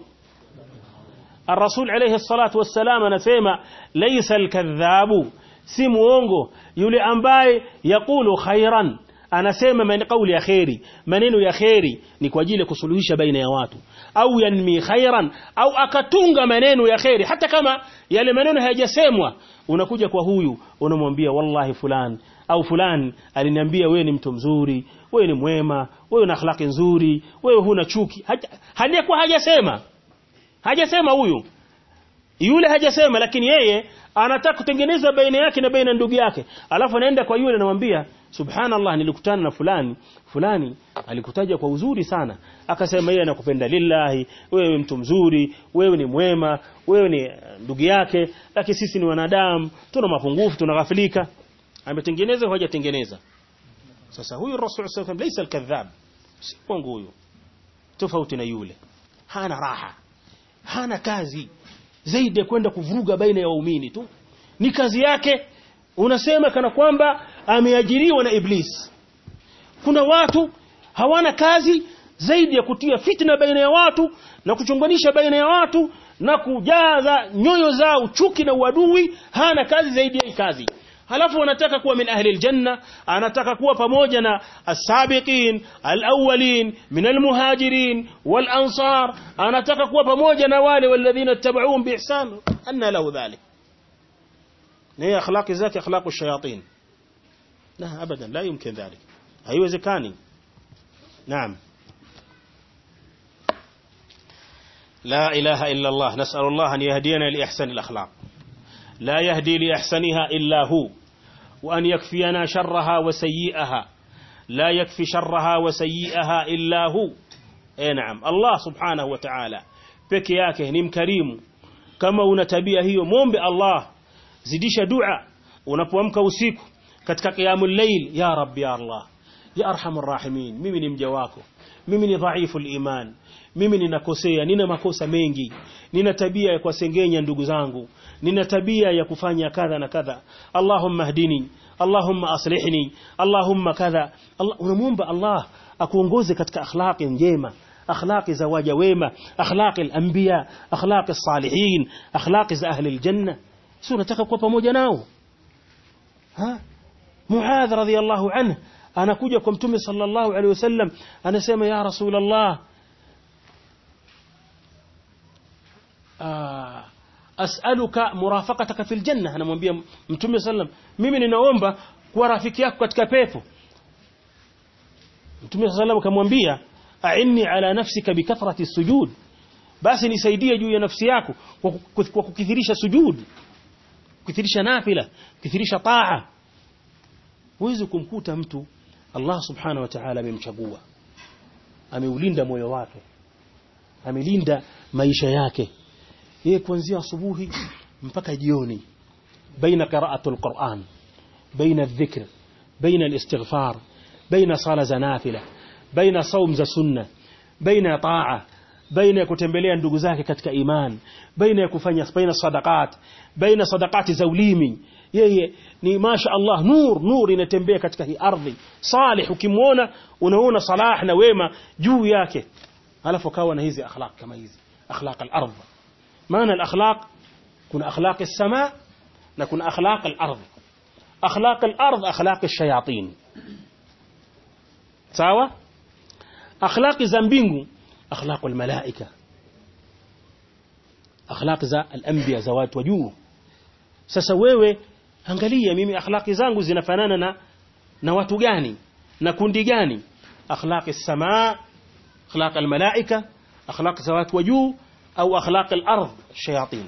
الرسول عليه الصلاة والسلام anasema laysa alkadhabu si muongo yule ambaye yakulu khairan anasema man kauli ya khairi maneno ya khairi ni kwa ajili ya kusuluhisha baina ya watu au yanmi khairan au akatunga maneno ya khairi hata kama yale maneno hayajasemwa unakuja kwa huyu unamwambia wallahi fulani au fulani aliniambia wewe ni mtu mzuri wewe ni mwema wewe una akhlaqi nzuri wewe huna chuki haliyakuwa hajasema hajasema huyu yule hajasema lakini yeye anataka kutengeneza baina yake na baina ndugu yake alafu anaenda kwa yule anamwambia subhanallah nilikutana na fulani fulani alikutaja kwa uzuri sana akasema yeye anakupenda lillahi wewe mtu mzuri wewe ni mwema wewe ni ndugu yake lakini sisi ni wanadamu tuna mapungufu tunaghafilika ametengeneza hajatengeneza sasa huyu rasul sallallahu alayhi wasallam alkadhab si kwangu huyu tofauti na yule hana raha hana kazi zaidi ya kwenda kuvuruga baina ya waumini tu ni kazi yake unasema kana kwamba ameajiriwa na iblis kuna watu hawana kazi zaidi ya kutia fitna baina ya watu na kuchonganisha baina ya watu na kujaza nyoyo zao chuki na uadui hana kazi zaidi ya hii kazi halafu wanataka kuwa min ahli aljanna anataka kuwa pamoja na as-sabiqin al-awwalin min al-muhajirin wal-ansar anataka kuwa pamoja na wale walladhina tabauhum biihsan anna lahu dhalik ni akhlaqi zake akhlaqu shayatin la abadan la yumkin dhalik haiwezekani naam لا إله إلا الله نسأل الله أن يهدينا لإحسن الأخلاق لا يهدي لأحسنها إلا هو وأن يكفينا شرها وسيئها لا يكفي شرها وسيئها إلا هو أي نعم الله سبحانه وتعالى peke yake ni mkarimu kama una tabia hiyo muombe Allah zidisha dua unapoamka usiku katika qiyamul layl ya rabbi ya Allah ya arhamur rahimin mimi ni mja wako mimi ni dhaifu iman mimi ninakosea nina makosa mengi nina tabia ya kuwasengenya ndugu zangu nina tabia ya kufanya kadha na kadha allahumma hdini allahumma aslihni allahumma kadha Allah, unamuomba Allah akuongoze katika akhlaqi njema akhlaqi za waja wema akhlaqi al-anbiya akhlaqi as-salihin akhlaqi za ahli al-janna si unataka kuwa pamoja nao ha Muadh radhiyallahu anhu anakuja kwa mtume sallallahu alaihi wasallam anasema ya rasulullah as'aluka murafaqataka fil janna anamwambia mtume sallam mimi ninaomba kuwa rafiki yako katika pepo mtume sallam akamwambia a'inni ala nafsika bikathrati sujud basi nisaidie juu ya nafsi yako kwa kukithirisha sujud kukithirisha nafila kukithirisha taa huwezi kumkuta mtu Allah subhanahu wa ta'ala amemchagua ameulinda moyo wake amelinda maisha yake yeye kuanzia asubuhi mpaka jioni baina qira'atul Qur'an baina adh-dhikr baina al-istighfar baina sala za nafila baina saum za sunna baina taa baina ya kutembelea ndugu zake katika iman baina ya kufanya baina sadaqat baina sadaqati za ulimi yeye ni masha Allah nur nur inatembea katika hii ardhi salih ukimwona unaona salah na wema juu yake alafu kawa na hizi akhlaq kama hizi akhlaq al-ardh maana al-akhlaq kuna akhlaq as-sama na kuna akhlaq al-ardh akhlaq al-ardh akhlaq ash-shayatin sawa akhlaq za mbingu akhlaq al-malaika akhlaq za al-anbiya za watu wa juu sasa wewe angalia mimi akhlaqi zangu zinafanana na na watu gani na kundi gani akhlaqi samaa akhlaq almalaika akhlaq za watu wa juu au akhlaq al-ardh shayatin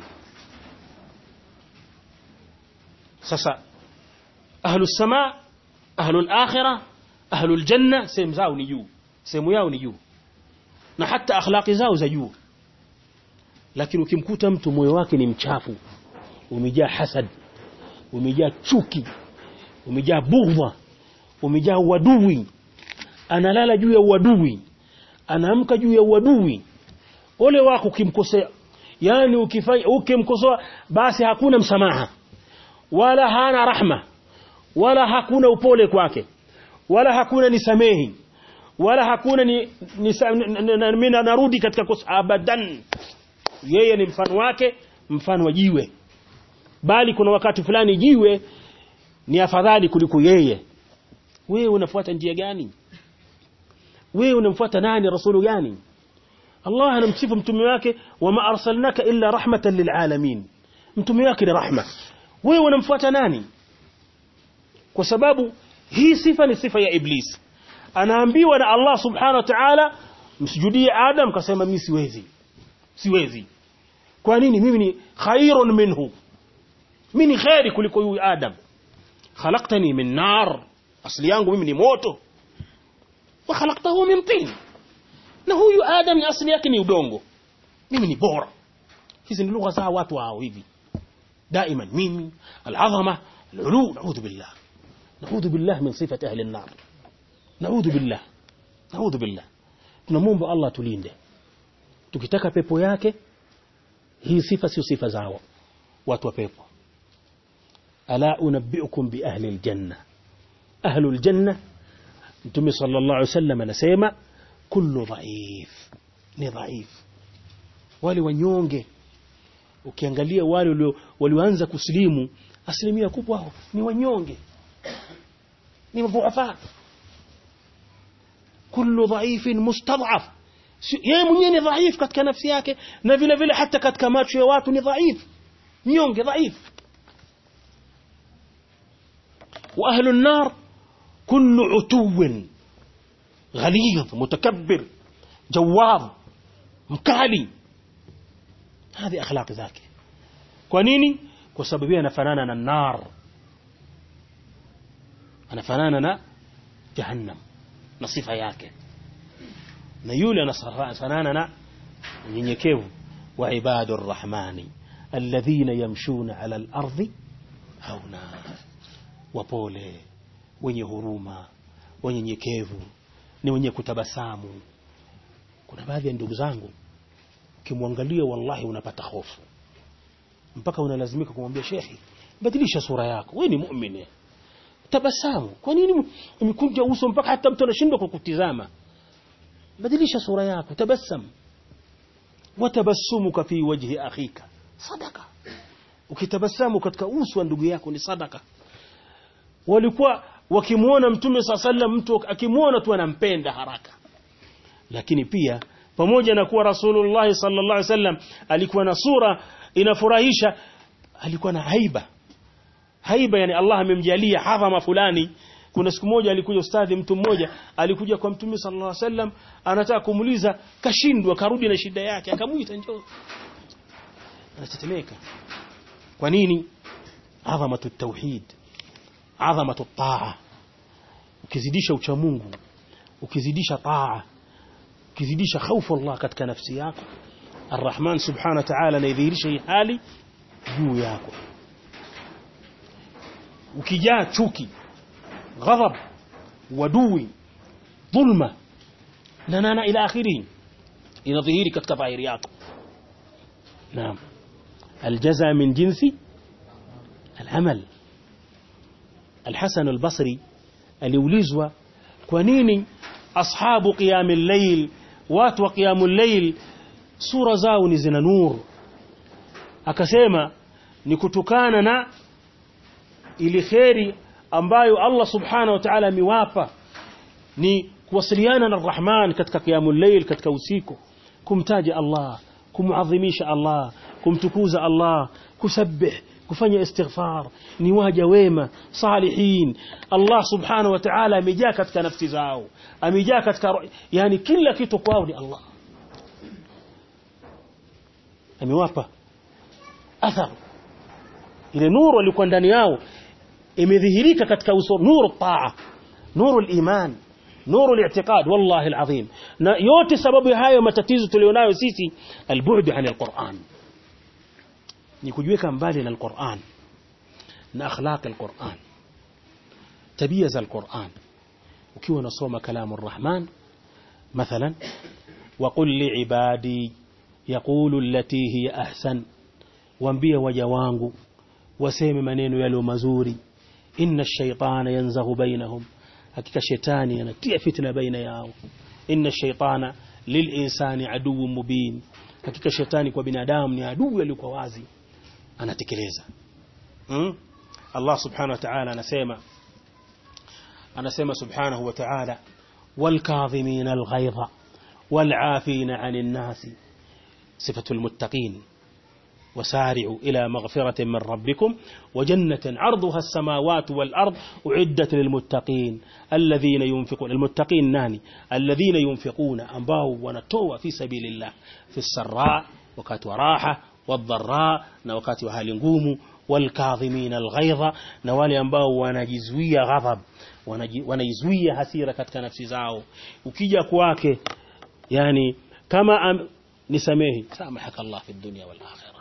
sasa ahlu samaa ahlu al-akhirah ahlu al-janna sehemu zao ni juu sehemu yao ni juu na hata akhlaqi zao za juu lakini ukimkuta mtu moyo wake ni mchafu umejaa hasad umejaa chuki umejaa bughdha umejaa uadui analala juu ya uadui anaamka juu ya uadui ole wako ukimkosea yani ukifanya ukimkosoa basi hakuna msamaha wala hana rahma wala hakuna upole kwake wala hakuna nisamehi wala hakuna ni, mimi narudi katika kosa abadan yeye ni mfano wake mfano wa jiwe bali kuna wakati fulani jiwe ni afadhali kuliko yeye wewe unafuata njia gani wewe unamfuata nani rasulu gani Allah anamsifu mtume wake wama arsalnaka illa rahmatan lilalamin mtume wake ni rahma wewe unamfuata nani kwa sababu hii sifa ni sifa ya iblis anaambiwa na Allah subhanahu wa ta'ala msujudie Adam kasema mimi siwezi siwezi kwa nini mimi ni khairun minhu mimi ni khairi kuliko huyu Adam khalaqtani min nar asli yangu mimi ni moto wa khalaqtahu min tin na huyu Adam asli yake ni udongo mimi ni bora hizi ni lugha za watu hao hivi daima mimi alazama alulu naudhu billah naudhu billah min sifati ahli an-nar naudhu billah naudhu billah tunamwomba Allah tulinde tukitaka pepo yake hii sifa sio sifa zao watu wa pepo ala unabbiukum bi ahli aljanna ahli aljanna mtume sallallahu alaihi wasallam anasema kullu dhaif ni dhaif wale wanyonge ukiangalia wale walioanza kusilimu asilimia kubwa wao ni wanyonge ni madhuafa kullu dhaifin mustad'af yeye mwenyewe ni dhaif katika nafsi yake na vile vile hata katika macho ya watu ni dhaif mnyonge dhaif wa ahlu an-nar kullu utuwin غليظ متكبر جواب mkali هذه اخلاق ذاك kwa nini kwa sababu yeye anafanana na nar anafanana na jahannam na sifa yake na yule anafanana na unyenyekevu wa ibadur rahmani alladhina yamshuna ala al-ardi hauna wapole wenye huruma wanyenyekevu ni wenye kutabasamu kuna baadhi ya ndugu zangu ukimwangalia wallahi unapata hofu mpaka unalazimika kumwambia shekhi badilisha sura yako wewe ni muumini tabasamu kwa nini umekunja uso mpaka hata mtu anashindwa kukutizama badilisha sura yako tabassam watabassumuka fi wajhi akhika sadaka ukitabasamu katika uso wa ndugu yako ni sadaka walikuwa wakimwona mtume saa sallam mtu akimwona tu anampenda haraka lakini pia pamoja na kuwa rasulullah sallallahu alaihi wasallam alikuwa na sura inafurahisha alikuwa na haiba haiba yani Allah amemjalia hadhama fulani kuna siku moja alikuja ustadhi mtu mmoja alikuja kwa mtume sallallahu alaihi wasallam anataka kumuuliza kashindwa karudi na shida yake akamuita njoo anatetemeka kwa nini adhamatu tauhid adhamatu taa ukizidisha ucha Mungu ukizidisha taa ukizidisha hofu Allah katika nafsi yako Ar-Rahman subhanahu wa ta'ala anaidhihirisha hii hali juu yako ukijaa chuki ghadhab wadui dhulma na nana ila akhirih inadhihiri katika dhahiri yako naam aljaza min jinsi العمل الحسن البصري aliulizwa kwa nini ashabu qiyam al-layl watu wa qiyam al-layl sura zao ni zina nuru akasema ni kutokana na ili kheri ambayo Allah subhanahu wa ta'ala amewapa ni kuwasiliana na Rahman katika qiyamul layl katika usiku kumtaja Allah kumuadhimisha Allah kumtukuza Allah kusabbih kufanya istighfar ni waja wema salihin Allah subhanahu wa ta'ala amejaa katika nafsi zao amejaa katika yani kila kitu kwao ni Allah amewapa athar ile nuru ilikuwa ndani yao imedhihirika katika uso nuru taa nuru iman nuru al-i'tiqad wallahi al-azim na yote sababu ya hayo matatizo tulionayo sisi al-bu'd 'an al-Qur'an ni kujiweka mbali na al-Qur'an na akhlaq al-Qur'an tabia za al-Qur'an ukiwa unasoma kalamu ar-Rahman مثلا وقل لعبادي يقول التي هي أحسن waambie waja wangu waseme maneno yaliyo mazuri inna ash-shaytana yanzaghu bainahum hakika shetani anatia fitna baina yao inna ash-shaytana lil-insani aduwwun mubin hakika shetani kwa binadamu ni adui aliyekuwa wazi anatekeleza hmm? Allah subhanahu wa ta'ala anasema anasema subhanahu wa ta'ala والكاظمين الغيظ والعافين عن الناس صفة المتقين وسارعوا إلى مغفرة من ربكم وجنة عرضها السماوات والأرض أعدت للمتقين الذين ينفقون المتقين ناني الذين ينفقون أنباو ونتوى في سبيل الله في السراء وكات وراحة والضراء نوكات وهالنقوم والكاظمين الغيظ نوالي أنباو ونجزوية غضب wanaizuia hasira katika nafsi zao ukija kwake yani kama am, nisamehi samahaka Allah fi dunya wal akhirah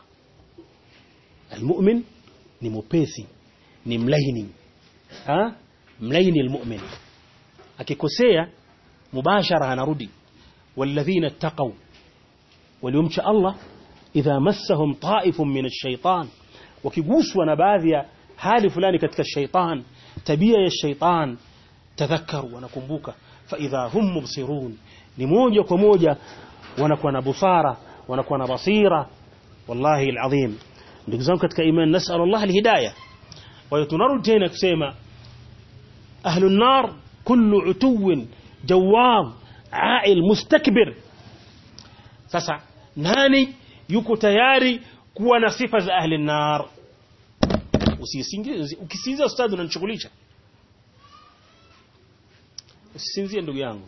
almu'min ni mupesi ni mlaini ha mlaini almu'min akikosea mubashara anarudi walladhina ittaqaw waliumcha Allah idha massahum ta'ifun min ash-shaytan wakiguswa na baadhi ya hali fulani katika shaytan tabia ya shaitan tadhakaru wanakumbuka fa idha hum mubsirun ni moja kwa moja wanakuwa na busara wanakuwa na basira wallahi alazim ndugu zangu katika iman nasal Allah alhidayah wa tunarudi tena kusema ahlu nar kullu utuwin jawab ail mustakbir sasa nani yuko tayari kuwa na sifa za ahli nar usisingie ukisinzia ustadhi unanishughulisha usisinzie ndugu yangu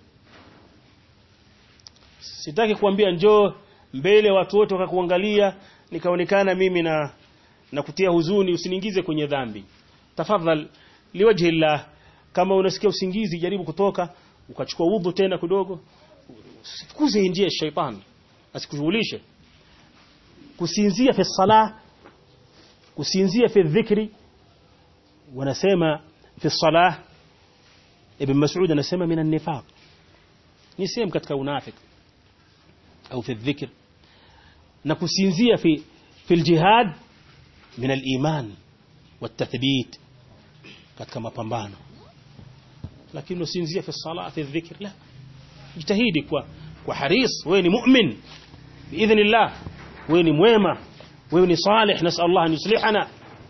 sitaki kuambia njoo mbele watu wote wakakuangalia nikaonekana mimi na na kutia huzuni usiniingize kwenye dhambi tafadhal liwajhi llah kama unasikia usingizi jaribu kutoka ukachukua udhu tena kidogo usikuze njia ya shaitani asikushughulishe kusinzia fi salah kusinzia fi dhikri wanasema fi salah ibn Mas'ud anasema min an-nifaq ni sehemu katika unafiki au fi dhikr na kusinzia fi fi al-jihad min al-iman والتثبيت katika mapambano lakini usinzia fi sala fi dhikr la jitahidi kwa kwa haris wewe ni mu'min biidhnillah wewe ni mwema wewe ni salih nasal Allah an yuslihana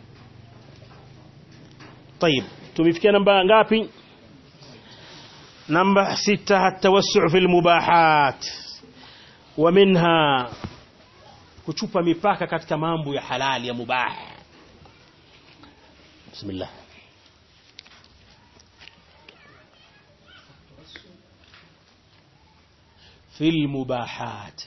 طيب tumefikia namba ngapi namba 6 التوسع في المباحات ومنها kuchupa mipaka katika mambo ya halali ya mubah bismillah في المباحات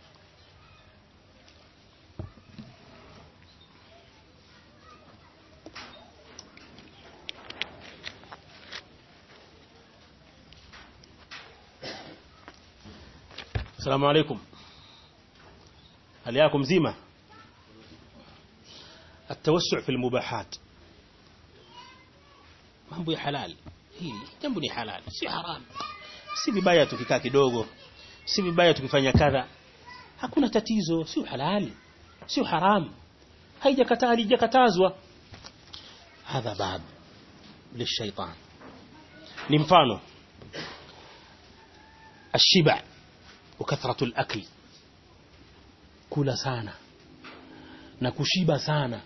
السلام عليكم هل ياكم زيمة التوسع في المباحات mambo ya halal hili jambo ni halal si haram si vibaya tukikaa kidogo si vibaya tukifanya kadha hakuna tatizo sio halali sio haram haijakataa haijakatazwa hadha bab lishaitan ni mfano الشبع وكثرة الأكل kula sana na kushiba sana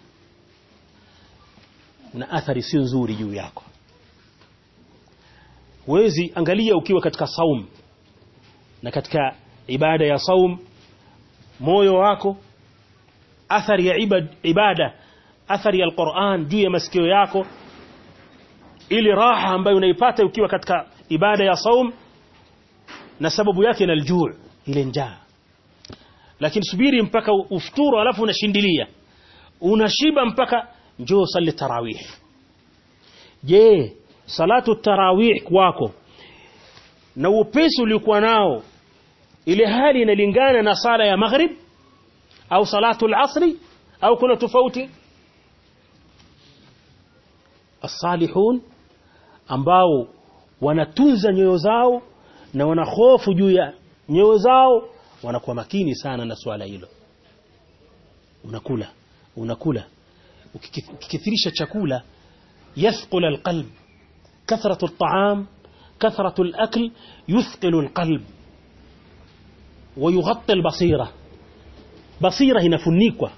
na athari sio nzuri juu yako wezi angalia ukiwa katika saum na katika ibada ya saum moyo wako athari ya ibad, ibada athari ya alquran juu ya masikio yako ili raha ambayo unaipata ukiwa katika ibada ya saum na sababu yake na aljuu ile njaa lakini subiri mpaka ufuturu alafu unashindilia unashiba mpaka njoo sali tarawih je salatu tarawih kwako na upesi uliokuwa nao ile hali inalingana na sala ya maghrib au salatu al-asri au kuna tofauti as-salihun ambao wanatunza nyoyo zao na wanahofu juu ya nyoyo zao wanakuwa makini sana na swala hilo unakula unakula ukikithirisha chakula yathqul alqalb kathratu at'am kathratu alakl yuthqilu alqalb ويغطي البصيرة بصيرة inafunikwa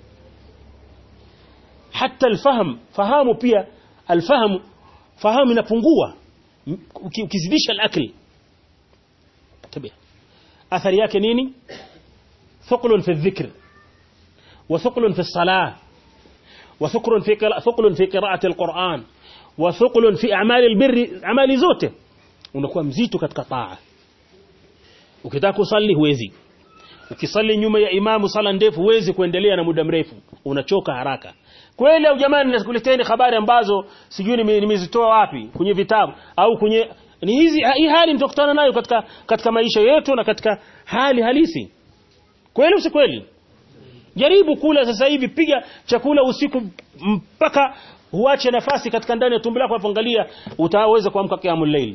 hata alfahamu fahamu pia alfahamu fahamu inapungua ukizidisha alakli tabia athari yake nini ثقل في الذكر وثقل في الصلاة وثقل في ثقل في قراءة القرآن وثقل في أعمال البر أعمال zote unakuwa mzito katika taa ukitaka kusali huwezi ukisali nyuma ya imamu sala ndefu huwezi kuendelea na muda mrefu unachoka haraka kweli au jamani nakuleteni habari ambazo sijui nimezitoa wapi kwenye vitabu au kwenye ni hizi hii hali mtakutana nayo katika katika maisha yetu na katika hali halisi kweli si kweli jaribu kula sasa hivi piga chakula usiku mpaka huache nafasi katika ndani ya tumbo lako apoangalia utaweza kuamka kiamul layl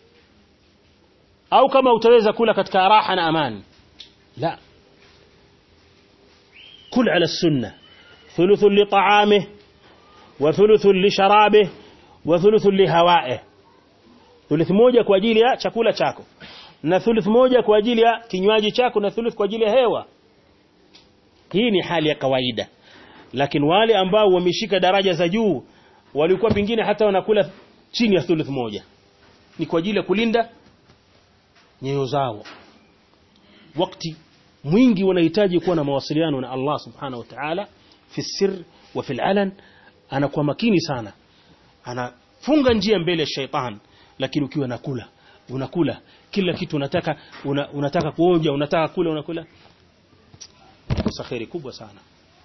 au kama utaweza kula katika raha na amani la kul ala sunna ثلث لطعامه وثلث لشرابه وثلث لهوائه thuluth moja kwa ajili ya chakula chako na thuluth moja kwa ajili ya kinywaji chako na thuluth kwa ajili ya hewa hii ni hali ya kawaida lakini wale ambao wameshika daraja za juu walikuwa pingine hata wanakula chini ya thuluth moja ni kwa ajili ya kulinda nyoyo zao wakati mwingi wanahitaji kuwa na mawasiliano na Allah subhanahu wa ta'ala fi sir wa fil alan anakuwa makini sana anafunga njia mbele ya shaitan lakini ukiwa nakula unakula kila kitu unataka una, unataka kuonja unataka kula unakula kosa khairi kubwa sana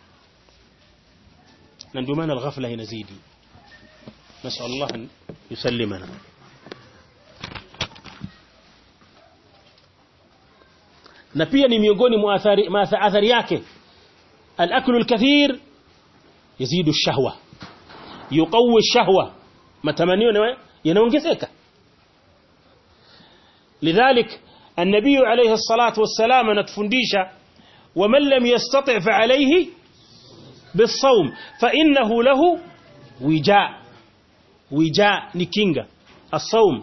na ndio maana alghafla inazidi nasal Allah yusallimana na pia ni miongoni mwa athari athari yake al-aklu al-kathir yazidu ash-shahwa yuqawwi ash-shahwa matamanio yanaongezeka lidhalik النبي عليه الصلاة والسلام anatufundisha ومن لم يستطع فعليه بالصوم فإنه له وجاء وجاء ni kinga الصوم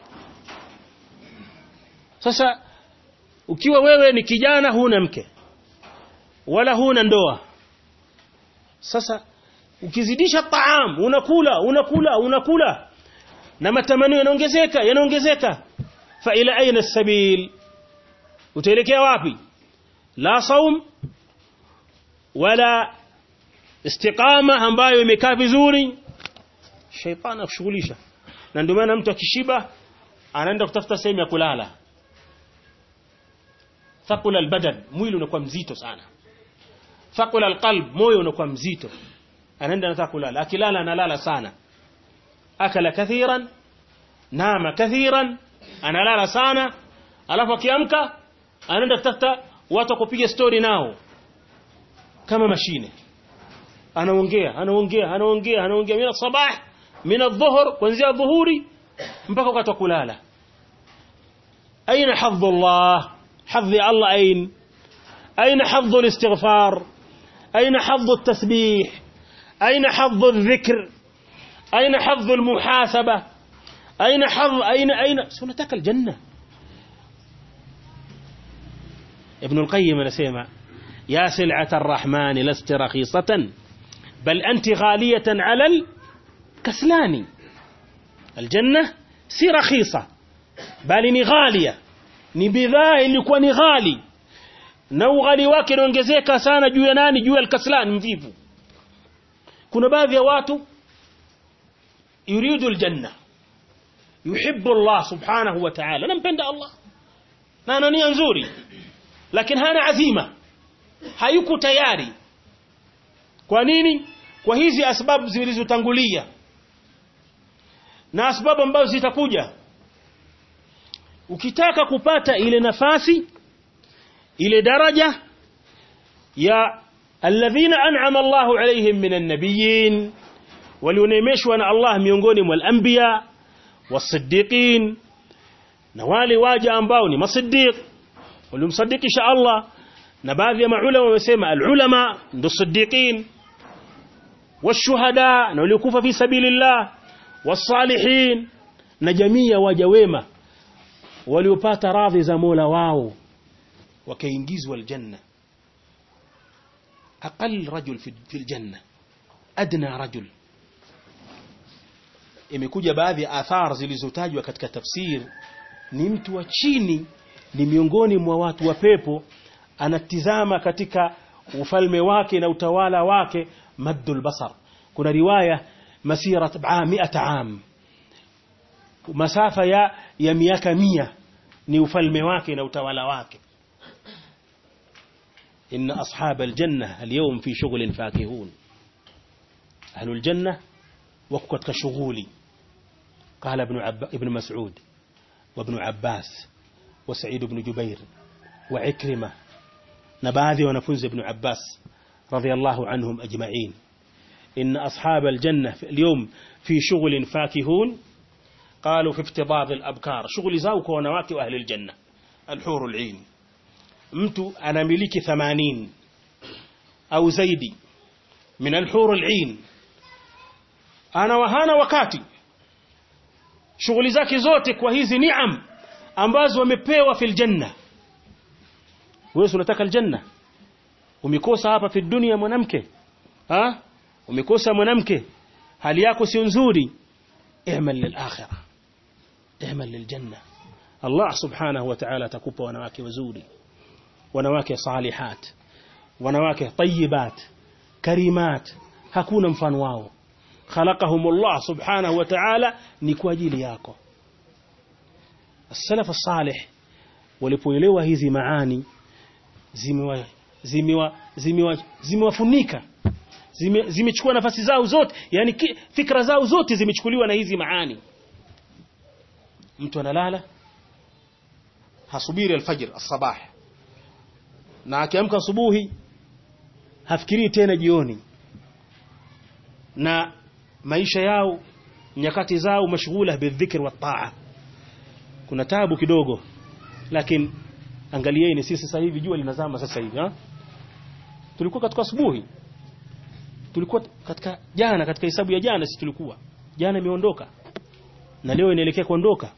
sasa ukiwa wewe ni kijana huna mke wala huna ndoa sasa ukizidisha taam unakula unakula unakula na matamanio yanaongezeka yanaongezeka fa ila aina sabil utaelekea wapi la saum wala istiqama ambayo imekaa vizuri shaitani akushughulisha na ndio maana mtu akishiba anaenda kutafuta sehemu ya kulala thaqula albadan mwili unakuwa mzito sana thaqula alqalb moyo unakuwa mzito anaenda anataka kulala akilala analala sana akala kathiran nama kathiran analala sana alafu akiamka anaenda kutafuta watu kupiga story nao kama mashine anaongea anaongea anaongea anaongea mina sabah mina dhuhur kuanzia dhuhuri mpaka wakati wa kulala aina hadhu Allah hadhi Allah ain aina hadhu الاستغفار aina hadhu التسبيح aina hadhu الذكر aina hadhu المحاسبة aina hadhu aina aina sunataka الجنة ابن القيم anasema يا سلعة الرحمن لست رخيصة بل أنت غالية على الكسلان الجنة si rakhisa bali ni ghalia ni bidhaa ilikuwa ni ghali na ughali wake unaongezeka sana juu ya nani juu ya alkaslan mvivu kuna baadhi ya watu yuridu aljanna yuhibbu Allah subhanahu wa ta'ala nampenda Allah na ana nia nzuri lakini hana azima hayuko tayari kwa nini kwa hizi asbabu zilizotangulia na asbabu ambazo zitakuja ukitaka kupata ile nafasi ile daraja ya alladhina an'ama Allahu alayhim minan nabiyyin walionemeshwa na Allah miongoni mwa al-anbiya was-siddiqin na wale waja ambao ni masiddiq waliomsadikisha Allah na baadhi ya maulama wamesema al-ulama ndio siddiqin washuhada na waliokufa fi sabilillah wasalihin na jamii ya waja wema waliopata radhi za Mola wao wakaingizwa aljanna aqall rajul fi aljanna adna rajul imekuja baadhi ya athar zilizotajwa katika tafsir ni mtu wa chini ni miongoni mwa watu wa pepo anatizama katika ufalme wake na utawala wake maddul basar kuna riwaya masira mi'ata am masafa ya ya miaka mia ni ufalme wake na utawala wake إن أصحاب الجنة اليوم في شغل فاكهون أهل الجنة وقت كشغولي قال ابن, عب... ابن مسعود وابن عباس وسعيد بن جبير وعكرمة نباذي ونفنز ابن عباس رضي الله عنهم أجمعين إن أصحاب الجنة اليوم في شغل فاكهون قالوا في افتضاض الأبكار شغل زاوك ونواك أهل الجنة الحور العين mtu anamiliki 80 au zaidi min alhur al'in ana wahana wakati shughuli zake zote kwa hizi niam ambazo wamepewa fil janna wewe unataka aljanna umekosa hapa fi dunia mwanamke ha umekosa mwanamke hali yako sio nzuri i'mal lil akhirah i'mal lil janna Allah subhanahu wa ta'ala atakupa wanawake wazuri wanawake salihat wanawake tayyibat karimat hakuna mfano wao khalaqahum Allah subhanahu wa ta'ala ni kwa ajili yako as-salaf as-salih walipoelewa hizi maani zimewa zimewa zimewa zimewafunika zimechukua nafasi zao zote yani fikra zao zote zimechukuliwa na hizi maani mtu analala hasubiri alfajr as-sabah na akiamka asubuhi hafikirii tena jioni na maisha yao nyakati zao mashghula bidhikr wa taa kuna tabu kidogo lakini angalieni sisi sasa hivi jua linazama sasa hivi ha? tulikuwa katika asubuhi tulikuwa katika jana katika hesabu ya jana sisi tulikuwa jana imeondoka na leo inaelekea kuondoka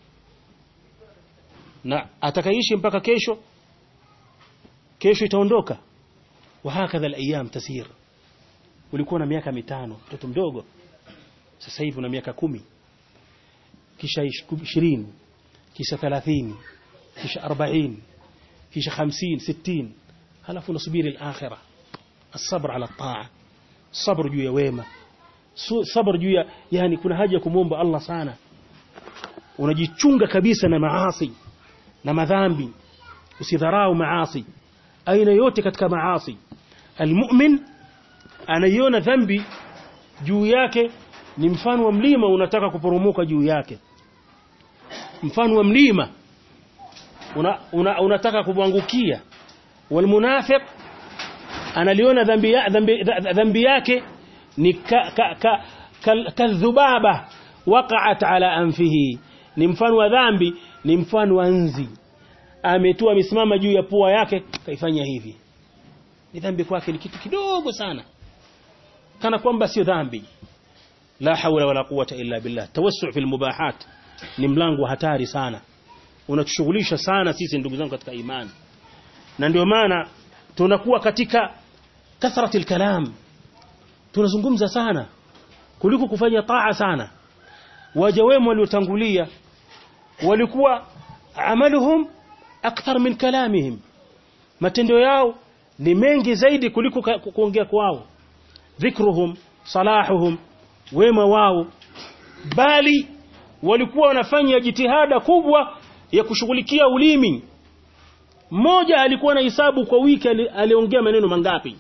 na atakaishi mpaka kesho kesho itaondoka wa hakadha alayam tasir ulikuwa na miaka mitano mtoto mdogo sasa hivi una miaka kumi kisha ishirini kisha thelathini kisha arobaini kisha hamsini sitini halafu unasubiri al-akhirah الصبر على الطاعة صبر juu ya wema صبر juu ya yani kuna haja ya kumwomba Allah sana unajichunga kabisa na maasi na madhambi usidharau maasi aina yote katika maasi almu'min anaiona dhambi juu yake ni mfano wa mlima unataka kuporomoka juu yake mfano wa mlima una, una, unataka kumwangukia walmunafiq analiona dhambi, ya, dhambi, dhambi yake ni ka, ka, ka, ka, kadhubaba waqa'at ala anfihi ni mfano wa dhambi ni mfano wa nzi ametua amesimama juu ya pua yake kaifanya hivi ni dhambi kwake ni kitu kidogo sana kana kwamba sio dhambi la hawla wala quwwata illa billah tawassu fil mubahat ni mlango wa hatari sana unatushughulisha sana sisi ndugu zangu katika imani na ndio maana tunakuwa katika kathrati kalam tunazungumza sana kuliko kufanya taa sana waja wema waliotangulia walikuwa amaluhum akthar min kalamihim matendo yao ni mengi zaidi kuliko kuongea kwao dhikruhum salahuhum wema wao bali walikuwa wanafanya jitihada kubwa ya kushughulikia ulimi mmoja alikuwa na hisabu kwa wiki aliongea maneno mangapi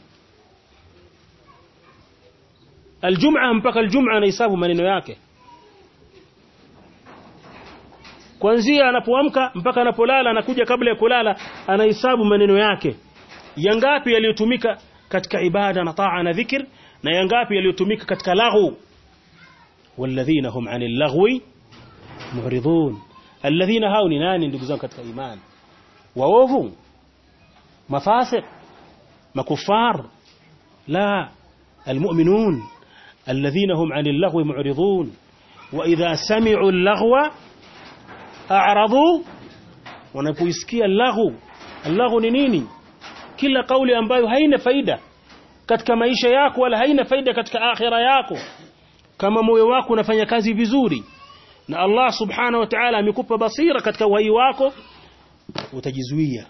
aljum'a mpaka aljum'a anahesabu maneno yake kuanzia anapoamka mpaka anapolala anakuja kabla ya kulala anahesabu maneno yake yangapi yaliyotumika katika ibada na taa na dhikr na yangapi yaliyotumika katika laghu walladhina hum 'anil laghwi mu'ridun alladhina hao ni nani ndugu zangu katika imani waovu mafasiq makufar la almu'minun alladhina hum 'anil laghwi mu'ridun wa idha sami'u al-laghwa a'radu wanapoisikia laghu laghu ni nini kila kauli ambayo haina faida katika maisha yako wala haina faida katika akhira yako kama moyo wako unafanya kazi vizuri na Allah subhanahu wa ta'ala amekupa basira katika uhai wako utajizuia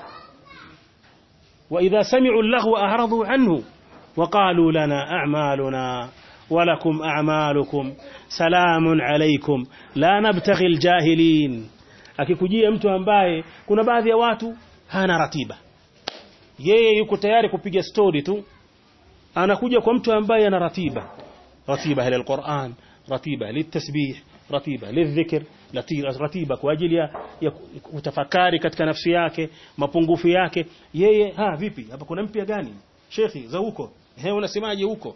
wa idha sami'u al-laghwa a'radu anhu wa qalu lana a'maluna ولكم أعمالكم سلام عليكم لا نبتغي الجاهلين akikujia mtu ambaye kuna baadhi ya watu hana ratiba yeye yuko tayari kupiga story tu anakuja kwa mtu ambaye ana ratiba ratiba ila alquran ratiba litasbih ratiba lidhikr ratiba kwa ajili ya, ya kutafakari katika nafsi yake mapungufu yake yeye ha vipi hapa kuna mpya gani shekhi za huko he unasemaje huko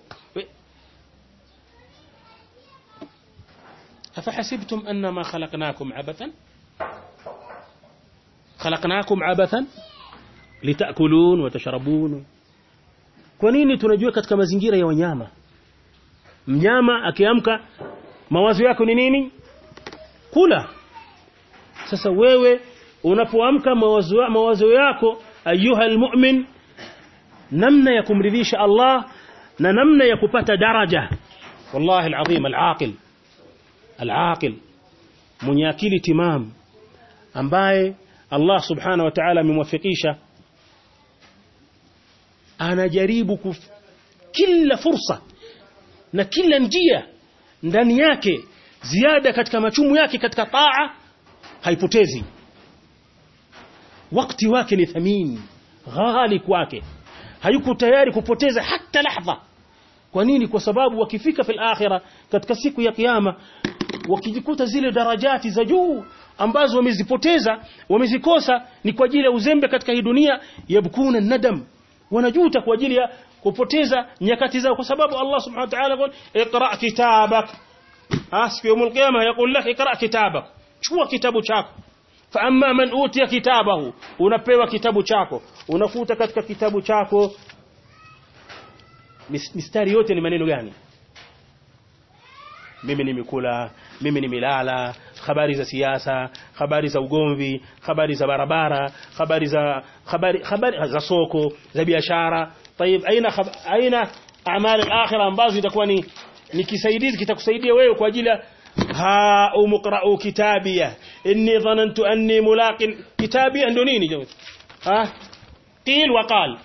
أفحسبتم أنما خلقناكم عبثا خلقناكم عبثا لتأكلون وتشربون kwa nini tunajua katika mazingira ya wanyama mnyama akiamka mawazo yako ni nini kula sasa wewe unapoamka mawazo, mawazo yako ayuha almu'min namna ya kumridhisha Allah na namna ya kupata daraja wallahi alazim alaqil العاقل mwenye akili timam ambaye Allah subhanahu wa ta'ala amemwafikisha anajaribu kuf, kila fursa na kila njia ndani yake ziada katika machumu yake katika taa haipotezi wakati wake ni thamini ghali kwake hayuko tayari kupoteza hata lahadha kwa nini kwa sababu wakifika fil akhirah katika siku ya kiyama wakijikuta zile darajati za juu ambazo wamezipoteza wamezikosa ni kwa ajili ya uzembe katika hii dunia yabkuna nadam wanajuta kwa ajili ya kupoteza nyakati zao kwa sababu Allah subhanahu wa ta'ala iqra kitabak siku ya qiyama yakul lak iqra kitabak chukua kitabu chako fa amma man utiya kitabahu unapewa kitabu chako unakuta katika kitabu chako mis- mistari yote ni maneno gani mimi nimekula mimi nimelala habari za siasa habari za ugomvi habari za barabara habari za habari habari za soko za biashara طيب aina khab- aina amali al-akhirah ambazo itakuwa ni ni kisaidizi kitakusaidia wewe kwa ajili ya ha umqra'u kitabia inni dhanantu anni mulaqin kitabia ndio nini jamani ha qil wa qal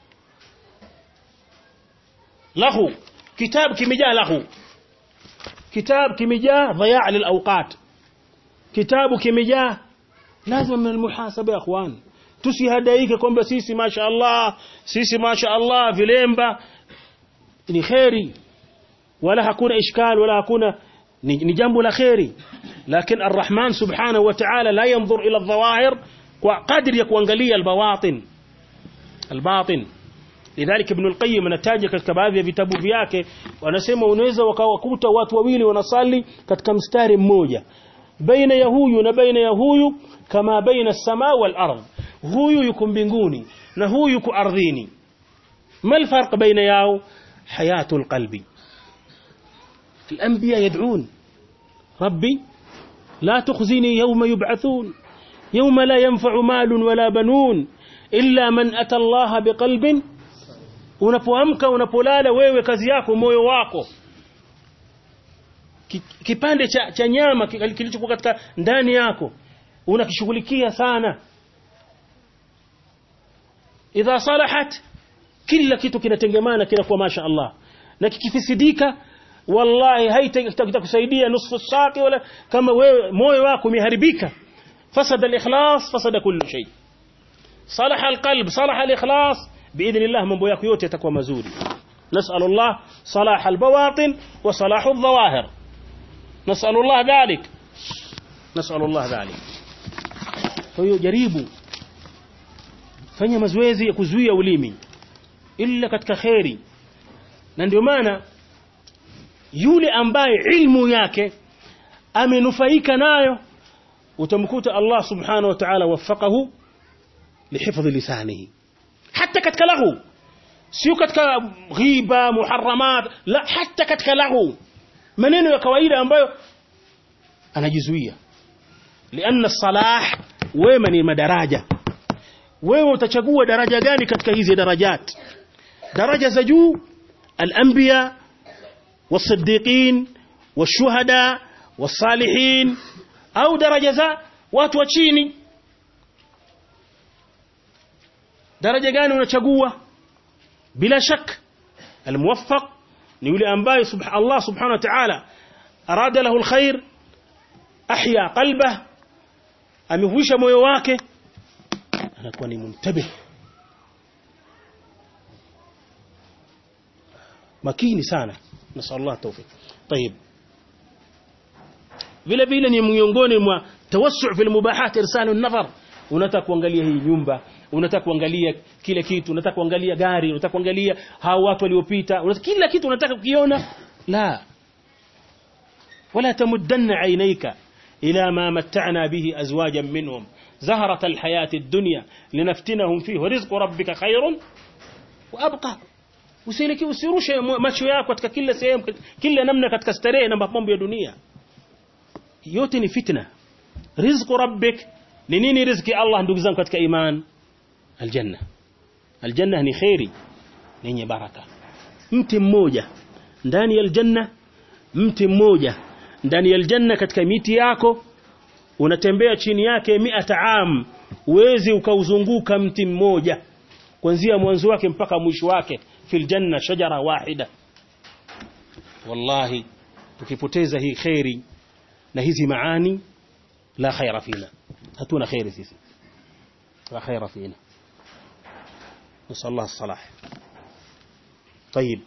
lahu kitab kimejaa lahu kitab kimejaa dhayaa lil awqat kitabu kimejaa lazima min almuhasaba ya ikhwan tusihadaike kwamba sisi masha Allah sisi masha Allah vilemba ni khairi wala hakuna ishkal wala hakuna ni, ni jambo la khairi lakini arrahman subhanahu wa ta'ala la yanzur ila adh-dhawahir kwa kadri ya kuangalia albawatin albatin lidhalika ibn al-qayyim anataja katika baadhi ya vitabu vyake wanasema unaweza wakawakuta watu wawili wanasali katika mstari mmoja baina ya huyu na baina ya huyu kama baina as-samaa wal ardh huyu yuko mbinguni na huyu yuko ardhini ما الفرق بين ياو حياة القلب الأنبياء يدعون ربي لا تخزني يوم يبعثون يوم لا ينفع مال ولا بنون إلا من أتى الله بقلب unapoamka unapolala wewe kazi yako moyo wako Ki- kipande cha, cha nyama ki- kilichokuwa katika ndani yako unakishughulikia sana idha salahat kila kitu kinatengemana kinakuwa masha Allah na kikifisidika wallahi haitakusaidia nusu saki wala kama wewe moyo wako umeharibika fasada al-ikhlas fasada kullu shay salaha al-qalb salaha al-ikhlas باذن الله mambo yako yote yatakuwa mazuri نسال الله صلاح البواطن وصلاح الظواهر نسال الله ذلك نسال الله ذلك kwa hiyo jaribu fanya mazoezi ya kuzuia ulimi illa katika khairi na ndio maana yule ambaye ilmu yake amenufaika nayo utamkuta Allah subhanahu wa ta'ala wafaqahu lihifdhi lisanihi hata katika lahu sio katika ghiba muharramat la hata katika lahu maneno ya kawaida ambayo anajizuia lianna salah wema ni madaraja wewe utachagua daraja gani katika hizi darajat daraja za juu al-anbiya was-siddiqin wash-shuhada was-salihin au daraja za watu wa chini daraja gani unachagua bila shak al-muwaffaq ni yule ambaye subha Allah subhanahu wa ta'ala arada lahu al-khair ahya qalbah amehuisha moyo wake anakuwa ni muntabih makini sana nasallallahu tawfik طيب vile vile ni miongoni mwa tawassu fil mubahat irsalu an-nazar unataka kuangalia hii nyumba unataka kuangalia kile kitu unataka kuangalia gari unataka kuangalia hao watu waliopita unataka kila kitu unataka kukiona la wala tamuddanna aynayka ila ma matta'na bihi azwajan minhum زهرة الحياة الدنيا لنفتنهم فيه ورزق ربك خير وأبقى usiliki usirushe macho yako katika kila sehemu kila namna katika starehe na mapambo ya dunia yote ni fitna rizqu rabbik ni nini riziki Allah ndugu zangu katika iman aljanna aljanna ni khairi yenye baraka mti mmoja ndani ya aljanna mti mmoja ndani ya aljanna katika miti yako unatembea chini yake miata am uwezi ukauzunguka mti mmoja kuanzia mwanzo wake mpaka mwisho wake fil janna shajara wahida wallahi tukipoteza hii khairi na hizi maani la khaira fina hatuna khairi sisi la khaira fina نسأل الله الصلاح طيب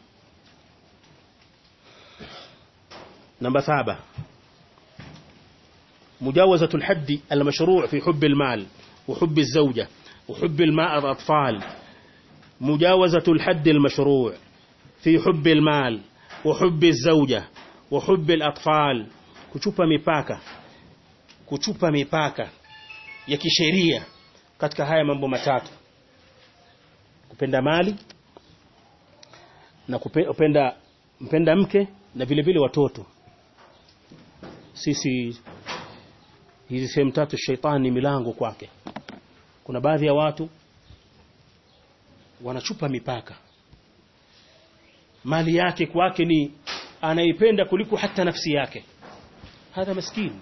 نمبر سابع مجاوزة الحد المشروع في حب المال وحب الزوجة وحب الماء الأطفال مجاوزة الحد المشروع في حب المال وحب الزوجة وحب الأطفال kuchupa mipaka kuchupa mipaka ya kisheria katika haya mambo matatu kupenda mali na kupenda mpenda mke na vile vile watoto sisi hizi sehemu tatu shaitani ni milango kwake kuna baadhi ya watu wanachupa mipaka mali yake kwake ni anaipenda kuliko hata nafsi yake hadha maskini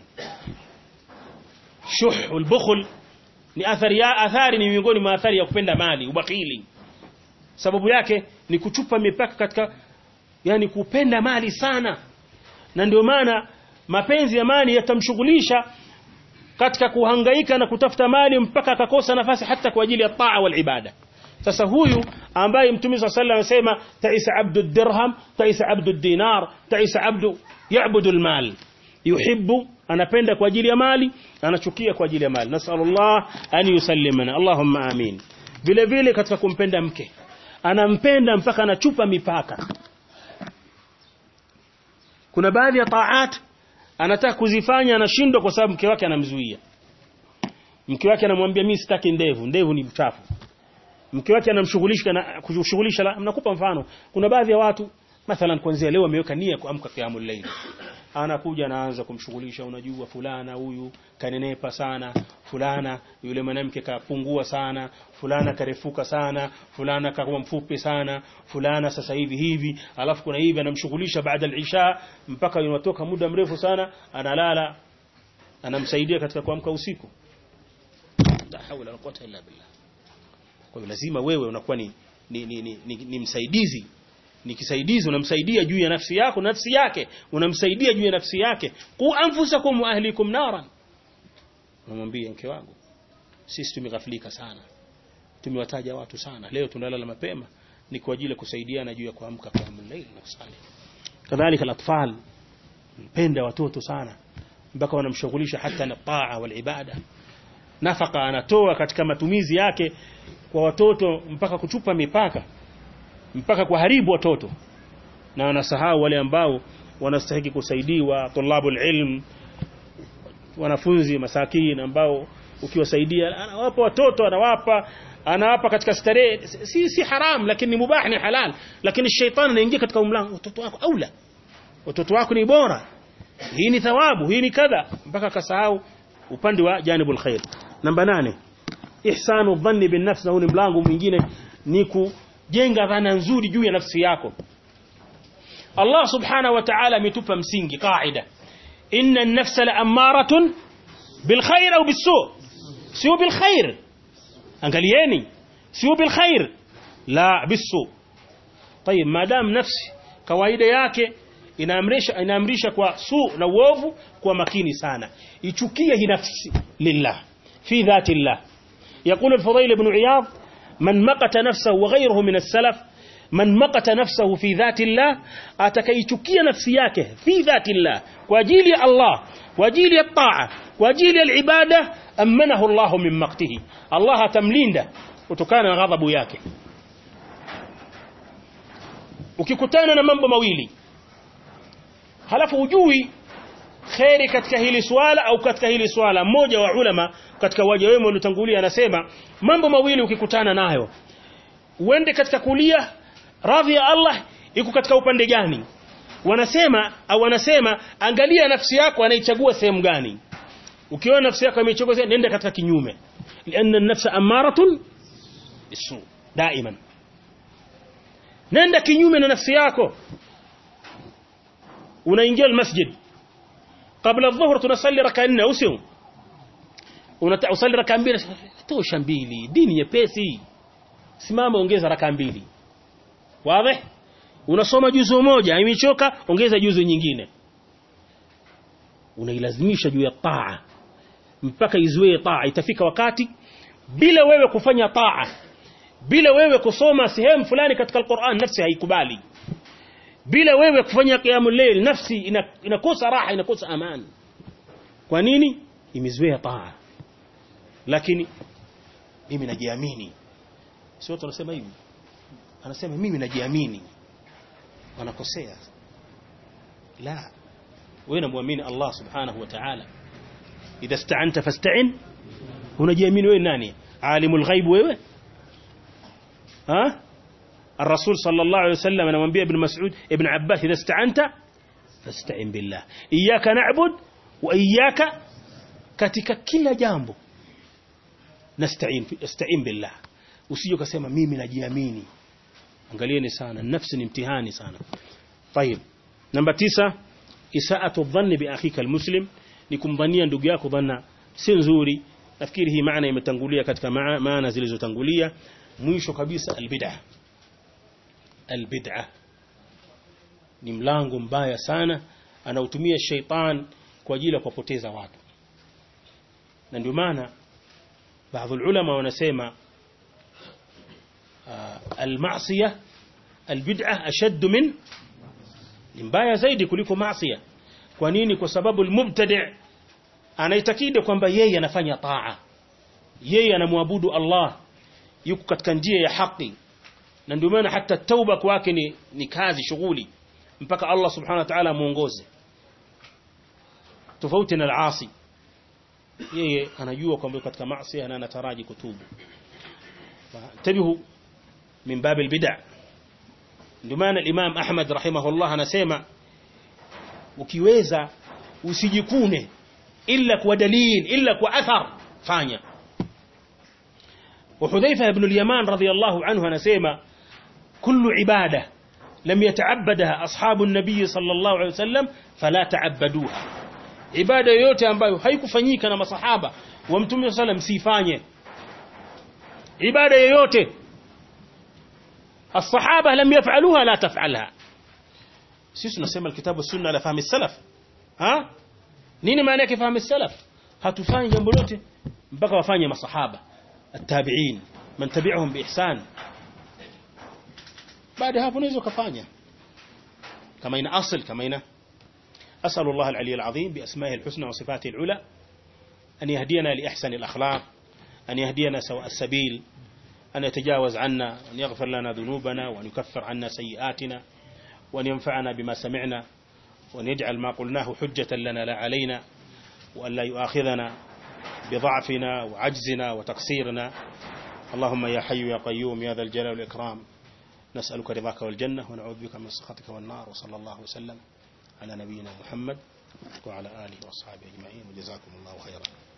shuh ulbukhl ni athari ya athari ni miongoni mwa athari ya kupenda mali ubakhili sababu yake ni kuchupa mipaka katika yani kupenda mali sana na ndio maana mapenzi ya mali yatamshughulisha katika kuhangaika na kutafuta mali mpaka akakosa nafasi hata kwa ajili ya taa wal ibada sasa huyu ambaye mtume صلى الله anasema taisa abdu dirham taisa abdu dinar taisa abdu yaabudu almal yuhibbu anapenda kwa ajili ya mali anachukia kwa ajili ya mali nasallallahu an yusallimana allahumma amin vile vile katika kumpenda mke anampenda mpaka anachupa mipaka kuna baadhi ya taat anataka kuzifanya anashindwa kwa sababu mke wake anamzuia mke wake anamwambia mimi sitaki ndevu ndevu ni mchafu mke wake anamshughulisha na kushughulisha nakupa mfano kuna baadhi ya watu mathalan kuanzia leo ameweka nia kuamka qiyamul layl anakuja anaanza kumshughulisha unajua fulana huyu kanenepa sana fulana yule mwanamke kapungua sana fulana karefuka sana fulana kakuwa mfupi sana fulana sasa hivi hivi alafu kuna hivi anamshughulisha baada al-isha mpaka unatoka muda mrefu sana analala anamsaidia katika kuamka usiku la hawla wala quwwata illa billah kwa hiyo lazima wewe unakuwa ni ni, ni, ni, ni, ni msaidizi ni kisaidizi unamsaidia juu ya nafsi yako nafsi yake unamsaidia juu ya nafsi yake qu anfusakum wa ahlikum naran unamwambia mke wangu sisi tumeghafilika sana tumewataja watu sana leo tunalala mapema ni kwa ajili ya kusaidiana juu ya kuamka kwa layl na kusali kadhalika alatfal mpenda watoto sana mpaka wanamshughulisha hata na taa wal ibada nafaka anatoa katika matumizi yake kwa watoto mpaka kuchupa mipaka mpaka kuharibu watoto na wanasahau wale ambao wanastahili kusaidiwa tulabul ilm wanafunzi masakini ambao ukiwasaidia anawapa watoto anawapa anawapa katika starehe si si haram lakini mubah ni halal lakini shetani anaingia katika umlango watoto wako aula watoto wako ni bora hii ni thawabu hii ni kadha mpaka akasahau upande wa janibul khair namba nane ihsanu dhanni bin nafs na huu ni mlango mwingine ni kujenga dhana nzuri juu ya nafsi yako Allah subhanahu wa ta'ala ametupa msingi kaida inna an-nafsa la'ammaratun bil khair au bis-su sio bil khair angalieni sio bil khair la bis-su طيب madam nafsi kawaida yake inaamrisha inaamrisha kwa su na uovu kwa makini sana ichukie hii nafsi lillah fi dhati llah يقول الفضيل بن عياض من مقت نفسه وغيره من السلف من مقت نفسه في ذات الله atakayichukia nafsi yake fi dhati llah kwa ajili ya Allah kwa ajili ya taa kwa ajili ya ibada amanahu Allah min maqtihi Allah atamlinda kutokana na ghadhabu yake ukikutana na mambo mawili halafu ujui kheri katika hili swala au katika hili swala mmoja wa ulama katika waja wema waliotangulia anasema mambo mawili ukikutana nayo uende katika kulia radhi ya Allah iko katika upande gani wanasema au wanasema angalia nafsi yako anaichagua sehemu gani ukiona nafsi yako imechagua sehemu nenda katika kinyume lianna an-nafsa amaratun bisu daiman nenda kinyume na nafsi yako unaingia almasjid kabla adh-dhuhr tunasalli raka nne au sio unasalli raka mbili tosha mbili dini nyepesi simama ongeza raka mbili wazi unasoma juzu moja imechoka ongeza juzu nyingine unailazimisha juu ya taa mpaka izoee taa itafika wakati bila wewe kufanya taa bila wewe kusoma sehemu fulani katika Al-Qur'an nafsi haikubali bila wewe kufanya qiyamul layl nafsi inakosa raha inakosa amani kwa nini imezoea taa lakini mimi najiamini sio tunasema hivi anasema mimi najiamini wanakosea la wewe unamwamini Allah subhanahu wa ta'ala idha ista'anta fasta'in unajiamini wewe nani alimul ghaib wewe ha الرسول صلى الله عليه وسلم anamwambia ibn Mas'ud ibn Abbas idha ista'anta fasta'in billah iyyaka na'bud wa iyyaka katika kila jambo nasta'in ista'in billah usije ukasema mimi najiamini angalieni sana nafsi ni mtihani sana طيب namba tisa isaatu dhanni bi akhika almuslim ni kumdhania ndugu yako dhanna si nzuri nafikiri hii maana imetangulia katika maana zilizotangulia mwisho kabisa albid'ah albid'ah ni mlango mbaya sana anautumia sheitan kwa ajili ya kuwapoteza watu na ndio maana baadhi ulama wanasema almasiyah albid'ah ashaddu min ni mbaya zaidi kuliko maasiya kwa nini kwa sababu almubtadi' anaitakidi kwamba yeye anafanya taa yeye anamwabudu Allah yuko katika njia ya haki na ndio maana hata tauba kwake ni, ni kazi shughuli mpaka Allah subhanahu wa ta'ala muongoze tofauti na al-asi yeye anajua kwamba katika maasi na anataraji kutubu tabihu min bab al-bid'a ndio maana al-Imam Ahmad rahimahullah anasema ukiweza usijikune illa kwa dalil illa kwa athar fanya وحذيفة بن اليمان رضي الله عنه anasema كل عبادة لم يتعبدها أصحاب النبي صلى الله عليه وسلم فلا تعبدوها ibada yoyote ambayo haikufanyika na masahaba wa mtume sallam sifanye ibada yoyote الصحابه لم يفعلوها لا تفعلها sisi tunasema alkitabu sunna ala fahmi salaf ha nini maana yake fahmi salaf hatufanyi jambo lote mpaka wafanye masahaba التابعين من تبعهم بإحسان بعد hapo unaweza kufanya kama ina asl kama ina أسأل الله العلي العظيم بأسمائه الحسنى وصفاته العلى أن يهدينا لأحسن الأخلاق أن يهدينا سواء السبيل أن يتجاوز عنا وأن يغفر لنا ذنوبنا وأن يكفر عنا سيئاتنا وأن ينفعنا بما سمعنا وأن يجعل ما قلناه حجة لنا لا علينا وأن لا يؤاخذنا بضعفنا وعجزنا وتقصيرنا اللهم يا حي يا قيوم يا ذا الجلال والإكرام نسألك رضاك والجنة ونعوذ بك من سخطك والنار وصلى الله وسلم على نبينا محمد وعلى آله وأصحابه أجمعين وجزاكم الله خيرا